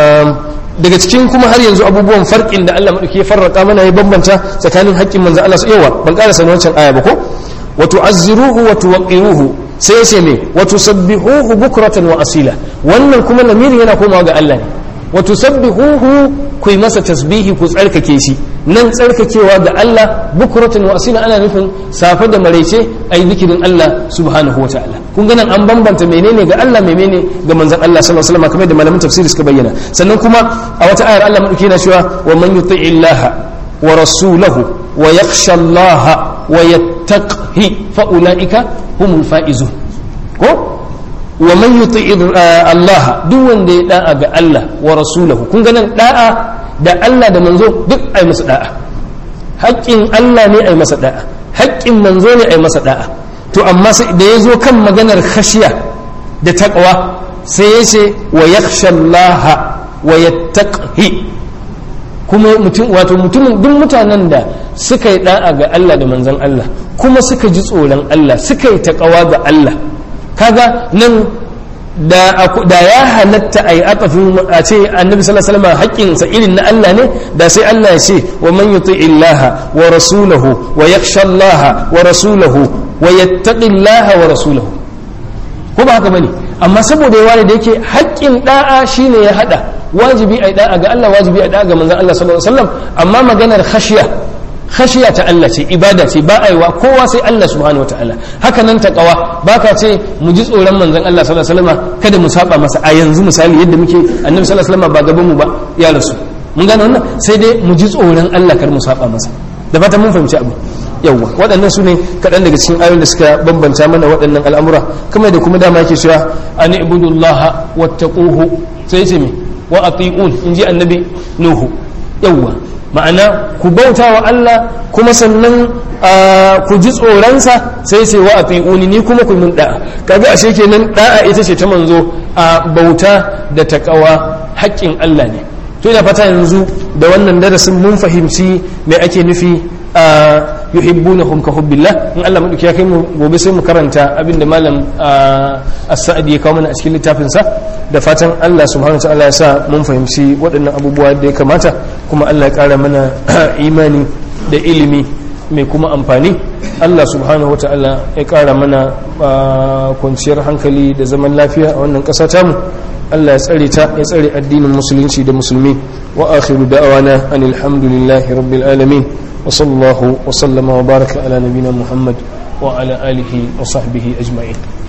daga cikin kuma har yanzu abubuwan farkin da Allah madauki ya farraka mana ya bambanta tsakanin haƙƙin manzo Allah yawa ban ƙara sanin wancan aya ba ko wa tu'azziruhu wa tuwaqqiruhu sai sai me wa tusabbihuhu bukratan wa asila wannan kuma lamirin yana komawa ga Allah ne wa tusabbihuhu ku yi masa tasbihi ku tsarkake shi nan tsarkakewa ga Allah bukratan wa asila ana nufin safe da maraice ayi zikirin Allah subhanahu wa ta'ala kun ga nan an bambanta menene ga Allah menene ga manzon Allah sallallahu alaihi wasallam kamar da malamin tafsiri suka bayyana sannan kuma a wata ayar Allah madauki yana cewa wa man yuti'i Allah wa rasulahu wa yakhsha Allah wa yattaqi fa ulaika humul faizun ko wa man yuti'i Allah duk wanda ya da'a ga Allah wa rasulahu kun ga nan da'a da Allah da manzo duk ai masa da'a haƙƙin Allah ne ai masa da'a haƙƙin manzo ne ai masa da'a to amma sai da ya zo kan maganar khashiya da taqwa sai ya ce wa yakhsha Allah wa yattaqi kuma mutum wato mutumin duk mutanen da suka yi da'a ga Allah da manzon Allah kuma suka ji tsoron Allah suka yi taqwa ga Allah kaga nan da ya halatta a yi atafin a ce annabi sallallahu alaihi wasallam haƙƙinsa irin na Allah ne da sai Allah ya ce wa man yuti illaha wa rasulahu wa yakhsha Allah wa rasulahu wa yattaqi Allah wa rasulahu ko ba haka bane amma saboda yawa da yake haƙƙin da'a shine ya hada wajibi ai da'a ga Allah wajibi ai da'a ga manzon Allah sallallahu alaihi wasallam amma maganar khashiya khashiya ta Allah ce ibada ce ba a yi wa kowa sai Allah subhanahu wa ta'ala haka nan ta kawa ba ka ce mu ji tsoron manzon Allah sallallahu alaihi wasallam kada mu saba masa a yanzu misali yadda muke annabi sallallahu alaihi wasallam ba gaban mu ba ya rasu mun gane wannan sai dai mu ji tsoron Allah kar mu saba masa da fatan mun fahimci abu yawwa waɗannan su ne kaɗan daga cikin ayoyin da suka bambanta mana waɗannan al'amura kamar da kuma dama yake cewa an ibudullaha wattaquhu sai ce me wa ati'un in ji annabi nuhu yawwa ma'ana ku bauta wa Allah kuma sannan ku ji tsoronsa sai ce wa ati'uni ni kuma ku min da'a kaga ashe kenan da'a ita ce ta manzo a bauta da takawa haƙƙin Allah ne to ina fata yanzu da wannan darasin mun fahimci me ake nufi a yuhibbunahum ka hubbillah in Allah madauki ya kai mu gobe sai mu karanta abinda malam as-sa'di ya kawo mana a cikin littafin sa da fatan Allah subhanahu wa ta'ala ya sa mun fahimci waɗannan abubuwa da ya kamata kuma Allah ya ƙara mana imani da ilimi mai kuma amfani Allah subhanahu wa ta'ala ya ƙara mana kwanciyar hankali da zaman lafiya a wannan ƙasa tamu Allah ya tsare ta ya tsare addinin musulunci da musulmi wa akhiru da'awana anil hamdulillahi rabbil alamin wa sallallahu wa sallama wa baraka ala nabina muhammad wa ala alihi wa sahbihi ajma'in